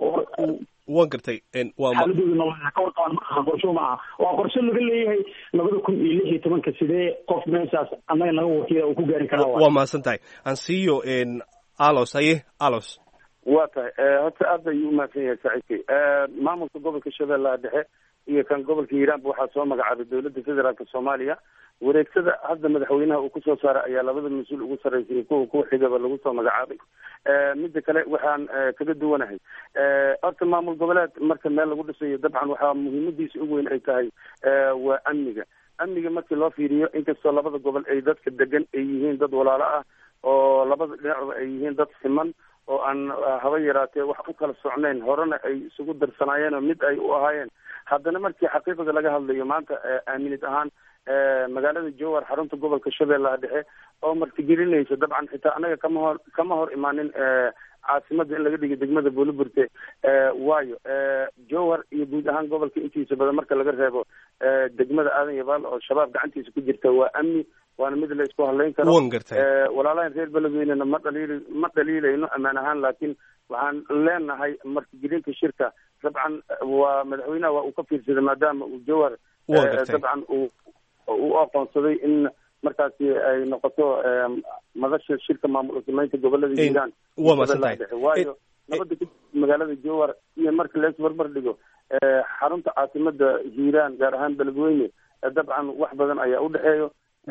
waan gartay waa xaaladooda nolol haka warqabaan maaha qorsho ma aha waa qorshe laga leeyahay labada kun iyo lix iyo tobanka sidee qof meeshaas annaga naga wakiila uu ku gaari karaa waa mahadsan tahay ansiyo alos haye alos waa tahay horta aad ayuu umahadsan yahay saaxiibkay maamulka gobolka shabeellaha dhexe iyo kan gobolka hiiraanba waxaa soo magacaabay dowladda federaalka soomaaliya wareegtada hadda madaxweynaha uu kusoo saaray ayaa labada mas-uul ugu sarreysay iyo kuwa ku xigaba lagu soo magacaabay midda kale waxaan kaga duwanahay horta maamul goboleed marka meel lagu dhisayo dabcan waxaa muhiimadiisa ugu weyn ay tahay waa amniga amniga markii loo fiiriyo inkastoo labada gobol ay dadka degan ay yihiin dad walaalo ah oo labada dhinacba ay yihiin dad siman oo aan haba yaraatee wax u kala socnayn horena ay isugu darsanaayeen oo mid ay u ahaayeen haddana markii xaqiiqada laga hadlayo maanta aaminid ahaan magaalada jowhar xarunta gobolka shabeellaha dhexe oo martigelinaysa dabcan xitaa anaga kama hor kama hor imaanin caasimada in laga dhigo degmada buuliburte waayo jowhar iyo guud ahaan gobolka intiisa badan marka laga reebo degmada aadan yabaal oo shabaab gacantiisa ku jirta waa amni waana mid la isku hadlayn karo wan gartay walaalahan reer beledweynena ma dhaliil ma dhaliilayno ammaan ahaan laakiin waxaan leenahay martigelinta shirka dabcan waa madaxweynaha waa uu ka fiirsaday maadaama uu jowhar dabcan uu u aqoonsaday in markaasi ay noqoto madasha shirka maamul sameynta gobolada hiiraan waa maadsantahay waayo nabada ku magaalada jowhar iyo marka lees barbar dhigo xarunta caasimada hiiraan gaar ahaan beledweyne dabcan wax badan ayaa udhexeeyo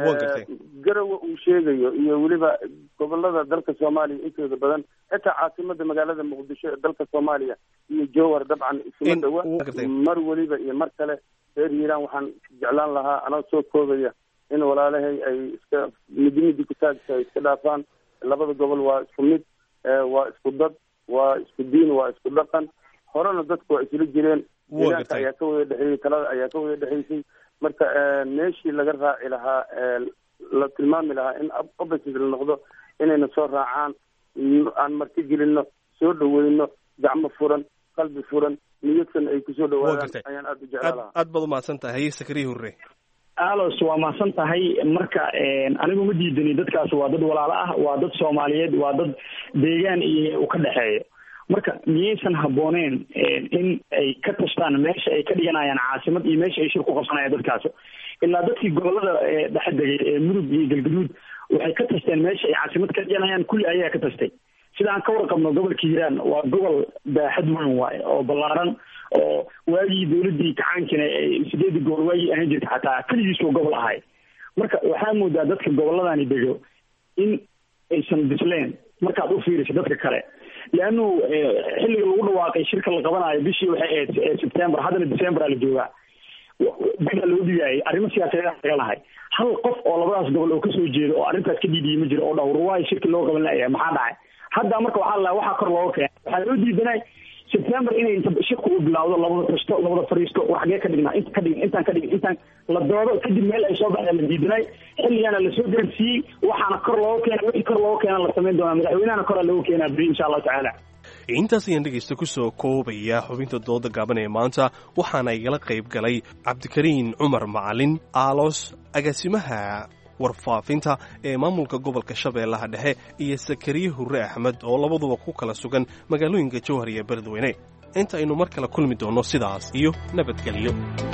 garowa uu sheegayo iyo weliba gobolada dalka soomaaliya intooda badan xitaa caasimada magaalada muqdisho ee dalka soomaaliya iyo jowhar dabcan isuma dhawa mar weliba iyo mar kale reer hiiraan waxaan jeclaan lahaa anoo soo koobaya in walaalahay ay iska midi midi kutaagta ay iska dhaafaan labada gobol waa isku mid waa isku dad waa isku diin waa isku dhaqan horena dadku waa isla jireen deegaanka ayaa ka wada dhexeeyey talada ayaa ka wada dhexeysay marka meeshii laga raaci lahaa la tilmaami lahaa in opposite la noqdo inayna soo raacaan aan marti gelino soo dhaweyno gacmo furan qalbi furan niyadsan ay kusoo dhawaadaan ayaan aada u jeclaa lahaa aad baad umahadsan tahay sakariya hurre alos waa mahadsan tahay marka anigu ma diidani dadkaas waa dad walaalo ah waa dad soomaaliyeed waa dad deegaan iyo u ka dhexeeyo marka miyaysan habooneen in ay ka tashtaan meesha ay ka dhiganayaan caasimad iyo meesha ay shir ku qabsanayaan dadkaas ilaa dadkii gobolada dhexe degay ee mudug iyo galgaduud waxay ka tashteen meesha ay caasimad ka dhiganayaan kulli ayaa ka tashtay sida aan ka warqabno gobolka hiiraan waa gobol baaxad weyn waaye oo ballaaran oo waagii dawladdii kacaankina sideedii gobol waagii ahaan jirta xataa keligiisuu gobol ahay marka waxaa moodaa dadka gobolladani dego in aysan bisleen markaad u fiiriso dadka kale leanu xilliga lagu dhawaaqay shirka la qabanayo bishii waxay ahayd september haddana december aa la joogaa baa loo dhigaayay arrimo siyaasadeed laga lahay hal qof oo labadaas gobol oo kasoo jeeda oo arrintaas ka dhiidiyay ma jiro oo dhawrwaayo shirki loo qaban layahay maxaa dhacay hadda marka waxaa la waxaa kor looga keenay waxaa loo diidanay september inay inta shirku u bilaawdo labada tashto labada fariisto war xagee ka dhignaa inta ka dhigin intaan ka dhigin intaan la doodo kadib meel ay soo baxdeen la diidanay xilligaana lasoo gaarsiiyey waxaana kor looga keenay wixii kor looga keena la samayn doonaa madaxweynahana koraa looga keenaa beri insha allahu tacaala intaas ayaan dhegaysta ku soo koobaya xubinta dooda gaaban ee maanta waxaana igala qayb galay cabdikariin cumar macalin aalos agaasimaha warfaafinta ee maamulka gobolka shabeellaha dhexe iyo sakariye hurre axmed oo labaduba ku kala sugan magaalooyinka jowhar iyo beledweyne inta aynu mar kale kulmi doonno sidaas iyo nabadgelyo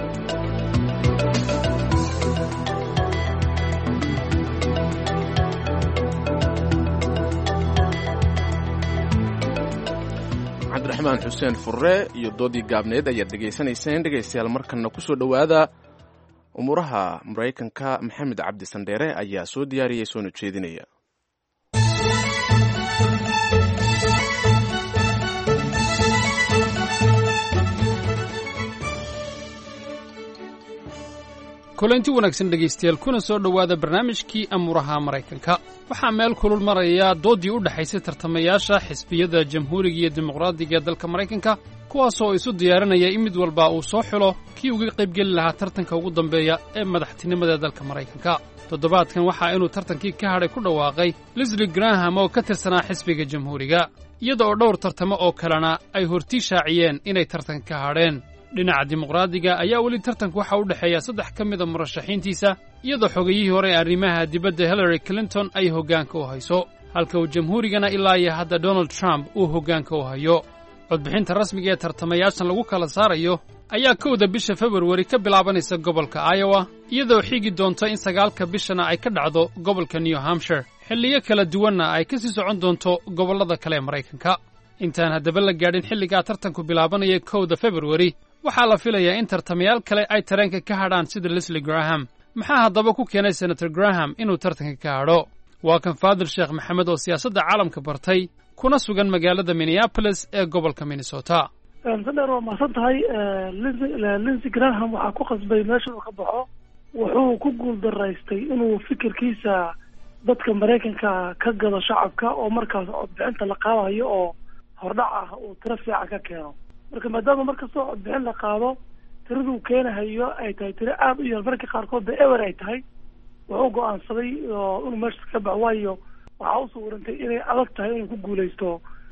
cabdiraxmaan xuseen furre iyo doodii gaabneed ayaad dhegaysanayseen dhegaystayaal markanna ku soo dhowaada umuuraha maraykanka maxamed cabdi sandheere ayaa soo diyaariyey soona jeedinaya kulanti wanaagsan dhegaystayaal kuna soo dhowaada barnaamijkii amuuraha maraykanka waxaa meel kulul maraya dooddii u dhexaysay tartamayaasha xisbiyada jamhuuriga iyo dimuqraadiga ee dalka maraykanka kuwaasoo isu diyaarinaya in mid walba uu soo xulo kii uga qaybgeli lahaa tartanka ugu dambeeya ee madaxtinimada dalka maraykanka toddobaadkan waxaa inuu tartankii ka hadhay ku dhawaaqay lisli graham oo ka tirsanaa xisbiga jamhuuriga iyada oo dhowr tartamo oo kalena ay hortii shaaciyeen inay tartanka ka hadheen dhinaca dimuqraadiga ayaa weli tartanku waxa u dhexeeya saddex ka mida murashaxiintiisa iyadoo xogayihii hore ee arrimaha dibadda hillary clinton ay hoggaanka u hayso halka uu jamhuurigana ilaa iyo hadda donald trump uu hoggaanka u hayo codbixinta rasmiga ee tartamayaashan lagu kala saarayo ayaa kowda bisha februari ka bilaabanaysa gobolka iowa iyadoo xigi doonto in sagaalka bishana ay ka dhacdo gobolka new hampshire xilliyo kala duwanna ay ka sii socon doonto gobollada kale ee maraykanka intaan haddaba la gaadhin xilligaa tartanku bilaabanaya kowda februari waxaa la filayaa in tartamayaal kale ay tareenka ka hadhaan sida leslie graham maxaa haddaba ku keenay senator graham inuu tartanka ka hadho waa kan faadil sheekh maxamed oo siyaasadda caalamka bartay kuna sugan magaalada minneabolis ee gobolka minnesota sadheer waa mahadsan tahay linsey graham waxaa ku qasbay meesha uu ka baxo wuxuu ku guuldaraystay inuu fikirkiisa dadka maraykanka ka gado shacabka oo markaas codbixinta la qaadayo oo hordhac ah uu tiro fiican ka keeno marka maadaama markastoo codbixin la qaado tiraduu keenahayo ay tahay tiro aada u yar marka qaarkood ba ewer ay tahay wuxuu go-aansaday inuu meesha ka baxo waayo waxaa u sawirantay inay adag tahay inuu ku guuleysto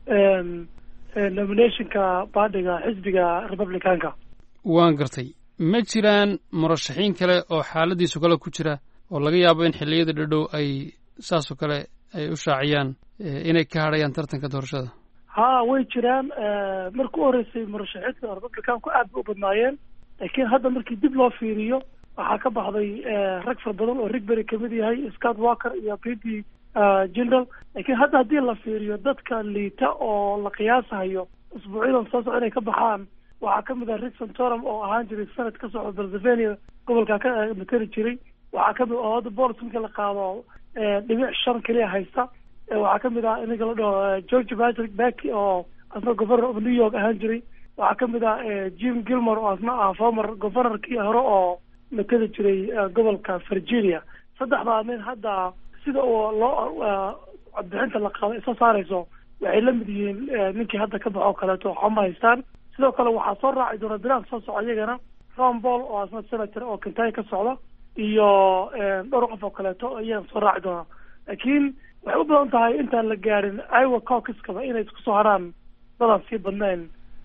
nominationka baadhiga xisbiga republicanka waan gartay ma jiraan murashaxiin kale oo xaaladiisu kale ku jira oo laga yaabo in xilliyada dhadhow ay saasoo kale ay u shaaciyaan inay ka hadhayaan tartanka doorashada ha way jiraan marka u horeysay murashaxiinta republicanku aad bay u badnaayeen laakiin hadda markii dib loo fiiriyo waxaa ka baxday rag fara badan oo rigbery kamid yahay scott walker iyo p d general laakiin hadda haddii la fiiriyo dadka liita oo la qiyaasahayo isbuucyadan soo soco inay ka baxaan waxaa kamid ah rick santorum oo ahaan jiray senate ka socda pennsylvania gobolka ka materi jiray waxaa kamid oo hadda bolis marka la qaado dhibic shan keliya haysta waxaa kamid ah ninka la dhaho george patrick backy oo asna governor of new york ahaan jiray waxaa kamid ah jim gilmore oo asna ah former governorkii hore oo mateli jiray gobolka virginia saddexdaa nin hadda sida uu loo codbixinta la qaado isoo saarayso waxay la mid yihiin ninkii hadda ka baxo kaleeto waxama haystaan sidoo kale waxaa soo raaci doona bilaan soo soco iyagana ron ball oo asna senator oo kentucky ka socda iyo dhowr qof oo kaleeto iyagana soo raaci doona laakiin waxay u badan tahay intaan la gaadhin iowa caucuskaba inay isku soo haraan dadaan sii badnayn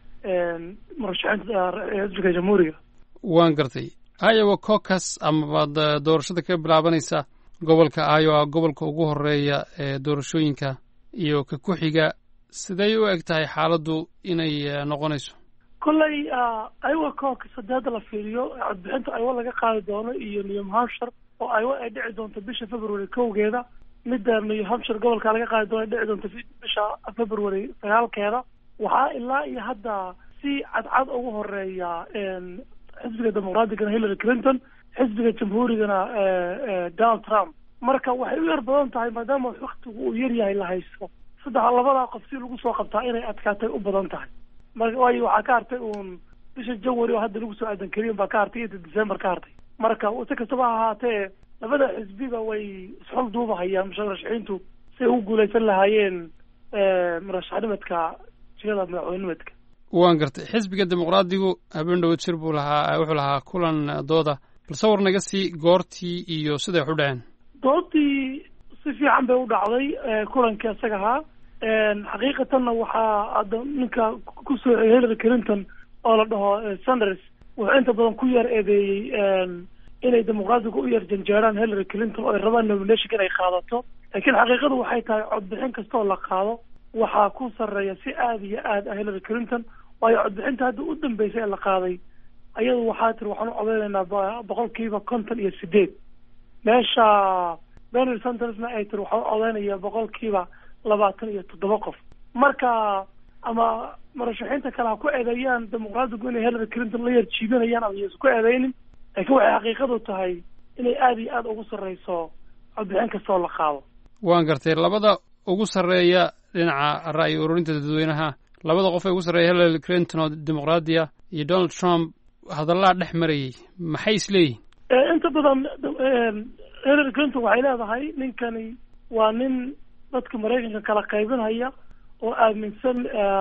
murashaxiinta xisbiga jamhuuriga waan gartay iowa caucus amabaad doorashada ka bilaabanaysa gobolka iowa gobolka ugu horeeya ee doorashooyinka iyo ka ku-xiga siday u eg tahay xaaladdu inay noqonayso kolley iowa caucus haddii hadda la fiiriyo codbixinta iowa laga qaadi doono iyo new hampshire oo iowa ay dhici doonto bisha february kowgeeda midda new hampshire gobolka laga qaadi doono ay dhici doonto bisha february sagaalkeeda waxaa ilaa iyo hadda si cadcad ugu horeeya xisbiga dimuqraatigana hillary clinton xisbiga jamhuurigana donald trump marka waxay u yar badan tahay maadaama waktigu uu yar yahay la haysto saddex labadaa qof si lagu soo qabtaa inay adkaatay u badan tahay marka waayo waxaa ka hartay uun bisha january oo hadda lagu soo aadan keliyan baa ka hartay iyo december ka hartay marka si kastaba ha ahaatee labada xisbiba way isxol duubahayaan murashaxiintu si ay u guuleysan lahaayeen murashaxnimadka jigada madaxweynimadka waan gartay xisbiga dimuqraadigu habeen dhowad jir buu lahaa wuxuu lahaa kulan dooda bal sawir naga sii goortii iyo siday wax u dhaceen doodii si fiican bay u dhacday kulankii isaga ahaa xaqiiqatanna waxaa hadda ninka ku soociyay hillary clinton oo la dhaho sanders wuxuu inta badan ku yar eedeeyey inay dimuqraadiga u yar janjeeraan hillary clinton oo ay rabaan nomination inay qaadato laakiin xaqiiqadu waxay tahay codbixin kastoo la qaado waxaa ku sarreeya si aada iyo aad ah hillary clinton waayo codbixinta hadda u dambeysay ee la qaaday ayadu waxaa tiri waxaan u codeynaynaa boqolkiiba konton iyo sideed meesha donald sandersna ay tiri waxaan u codeynaya boqolkiiba labaatan iyo toddoba qof marka ama murashaxiinta kale ha ku eedeeyaan dimuqraadigu inay hillary clinton la yar jiibinayaan ama yaysan ku eedeynin laakiin waxay xaqiiqadu tahay inay aada iyo aada ugu sarreyso codbixin kastoo la qaado waan gartay labada ugu sarreeya dhinaca ra'yi ururinta dadweynaha labada qof ee ugu sarreeya hillary clinton oo dimuqraadiya iyo donald trump hadallaa dhex marayay maxay isleeyihin inta badan hillary clinton waxay leedahay ninkani waa nin dadka maraykanka kala qaybinhaya oo aaminsan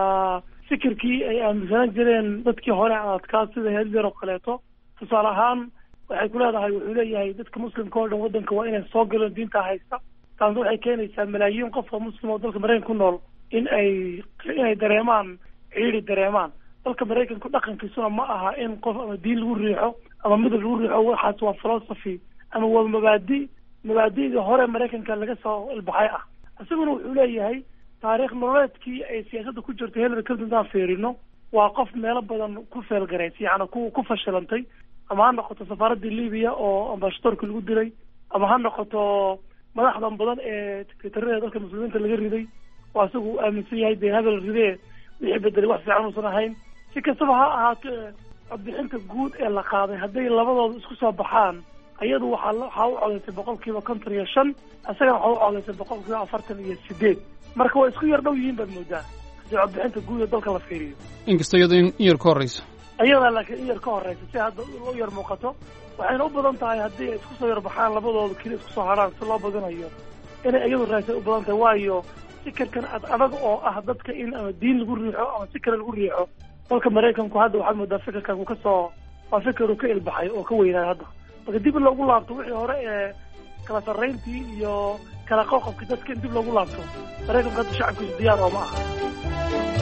fikirkii ay aaminsanaan jireen dadkii hore adkaa sida hitler oo kaleeto tusaale ahaan waxay ku leedahay wuxuu leeyahay dadka muslimka oo dhan waddanka waa inay soo galeen diinta haysta taasna waxay keenaysaa malaayiin qofka muslim oo dalka maraykanka ku nool in ay inay dareemaan ciidi dareemaan dalka maraykanku dhaqankiisuna ma aha in qof ama diin lagu riixo ama midab lagu riixo waxaas waa philosophy ama waa mabaadi mabaadi'dii hore maraykanka laga soo ilbaxay ah isaguna wuxuu leeyahay taariikh nololeedkii ay siyaasadda ku jirtay hillary clinton intaan fiirino waa qof meelo badan ku feelgaraysay yacni ku ku fashilantay ama ha noqoto safaaraddii libiya oo ambashadoorka lagu dilay ama ha noqoto madaxdan badan ee sekretarada dalka muslimiinta laga riday oo isagu uu aaminsan yahay dee habel ridee wixii bedelay wax fiican uusan ahayn si kastaba ha ahaato codbixinta guud ee la qaaday hadday labadooda isku soo baxaan ayadu waxaa waxaa u codaysay boqolkiiba konton iyo shan isagana waxaa u codaysay boqolkiiba afartan iyo sideed marka waa isku yar dhow yihiin baad moodaa haddii codbixinta guud ee dalka la fiiriyo inkastoo iyadoo in yar ka horreyso ayadaa laakiin in yar ka horeysa si hadda u yar muuqato waxayna u badan tahay haddii ay isku soo yar baxaan labadooda keli isku soo haraan si loo badinayo inay iyadu raasay u badan tahay waayo fikirkan ad adag oo ah dadka in ama diin lagu riixo ama si kale lagu riixo dalka maraykanku hadda waxaad moodaa fikirkan uu kasoo waa fikir uu ka ilbaxay oo ka weynaayo hadda marka dib in loogu laabto wixii hore ee kala sarrayntii iyo kala qoqobkii dadka in dib loogu laabto maraykanku hadda shacabkiisu diyaar oo ma aha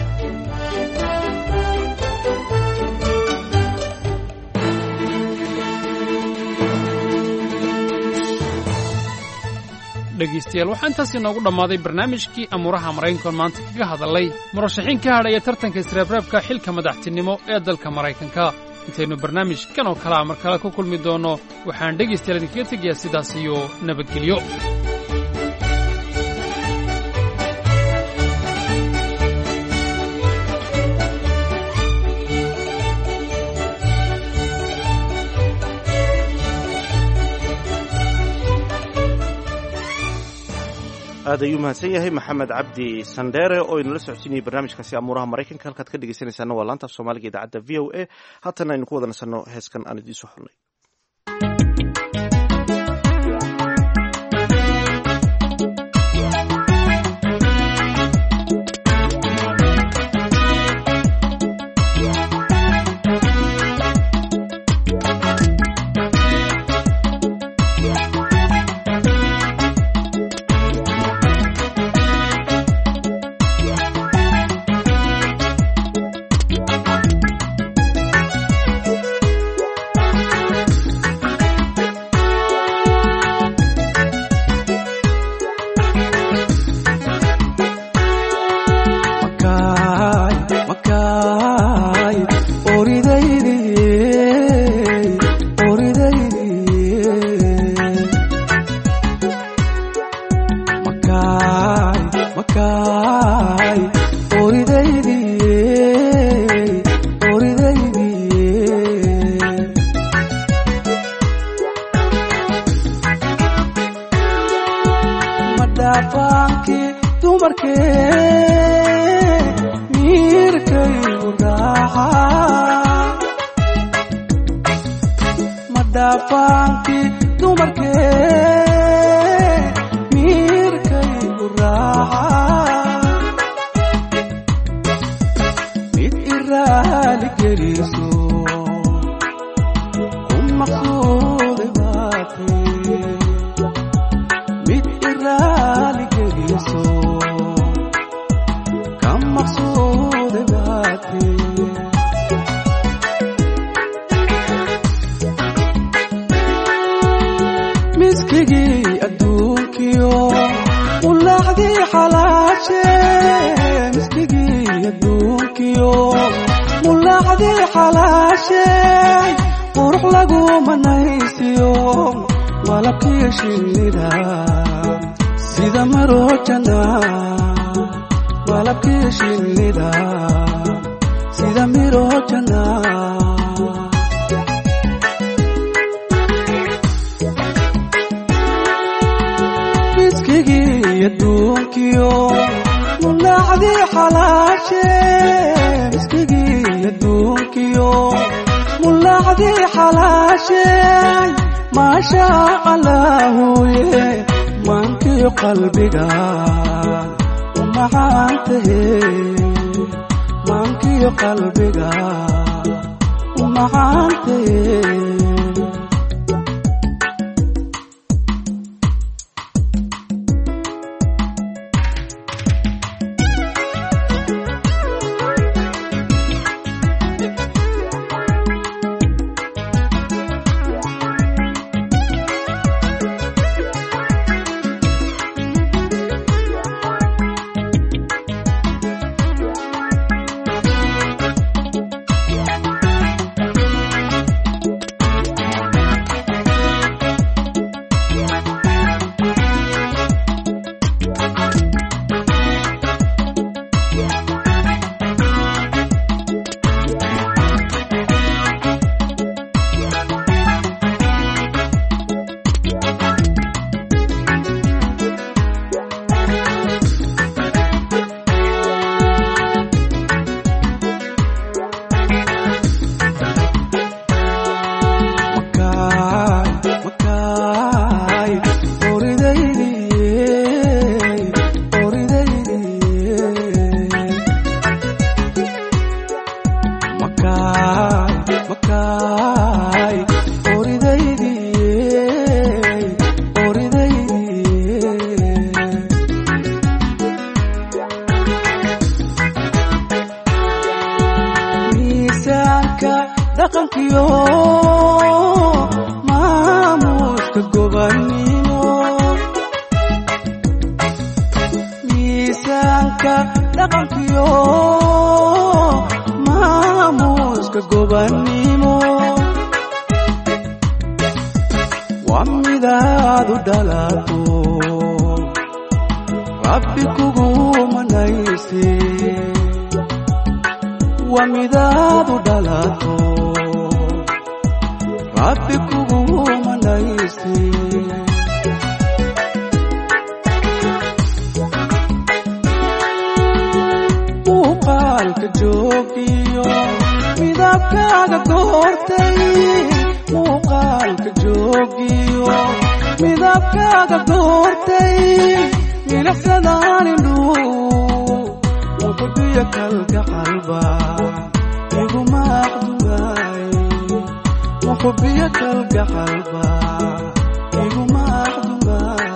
dhegaystayaal waxaa intaas inoogu dhammaaday barnaamijkii amuuraha maraykankoon maanta kaga hadallay murashaxiin ka hadhaya tartanka isreebreebka xilka madaxtinimo ee dalka maraykanka intaynu barnaamijkan oo kalea mar kale ku kulmi doonno waxaan dhegaystayaal idinkaga tegayaa sidaas iyo nabadgelyo aad ayuu mahadsan yahay maxamed cabdi sandheere oo inala socodsiinayay barnaamijkaasi amuuraha maraykanka halkaad ka dhegeysanaysaana waa laanta af soomaaliga idaacadda v o a haatana aynu ku wada nasanno heeskan aan idiin soo xulnay mulacdii xalaashay qurux lagu manaysiyo malabkiyo shinnida sida marojana malabkiyo shinnida sida mirojana miskigii adduunkiyo mulacdii xalaashe miskigii adduunkiyo mulacdii xalaashe maasha allaahuye maankiyo qalbiga umacaantahe maankiyo qalbiga umacaantahe miisaanka dhaqankiyo maamuuska gobannimo miisaanka dhaqankiyo maamuuska gobannimo waa midaad u dhalato rabbi kugu manayse waa midaad u dhalato rabbi kugu manayse muuqaalka joogiyo midabkaaga goortay muuqaalka joogiyo midabkaaga goortay milicsadaan indhuu muxubiyo kalgacalba iguma aqdumaay muxubiyo kalgacalba iguma aqdumaay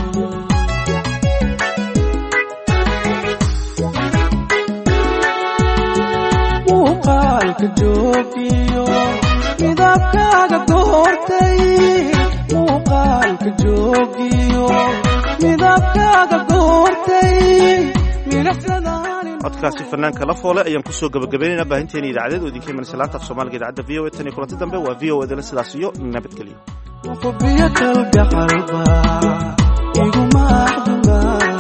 muuqaalka joogiyo midabkaaga goortay muuqaalka joogiyo midabkaaga goortay milicsadaan codkaasi fanaanka la foole ayaan kusoo gabagabaynaynaa baahinteena idaacadeed oo idinka imanaysa laanta af soomaaliga idaacadda v o a tan iyo kulanti dambe waa v o edana sidaas iyo nabadgelyo muxubiyo kalgacalba iguma aqdumaay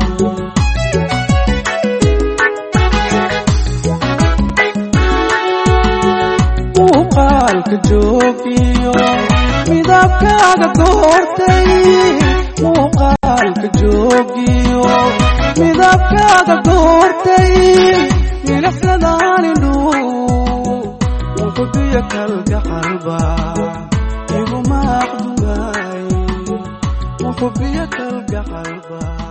muuqaalka joogiyo midabkaaga goortay muuqaalka joogiyo midabkaaga goortay milicsadaan indhuu muxubiyo kalgacalba iguma aqdumaay muxubiyo kalgacalba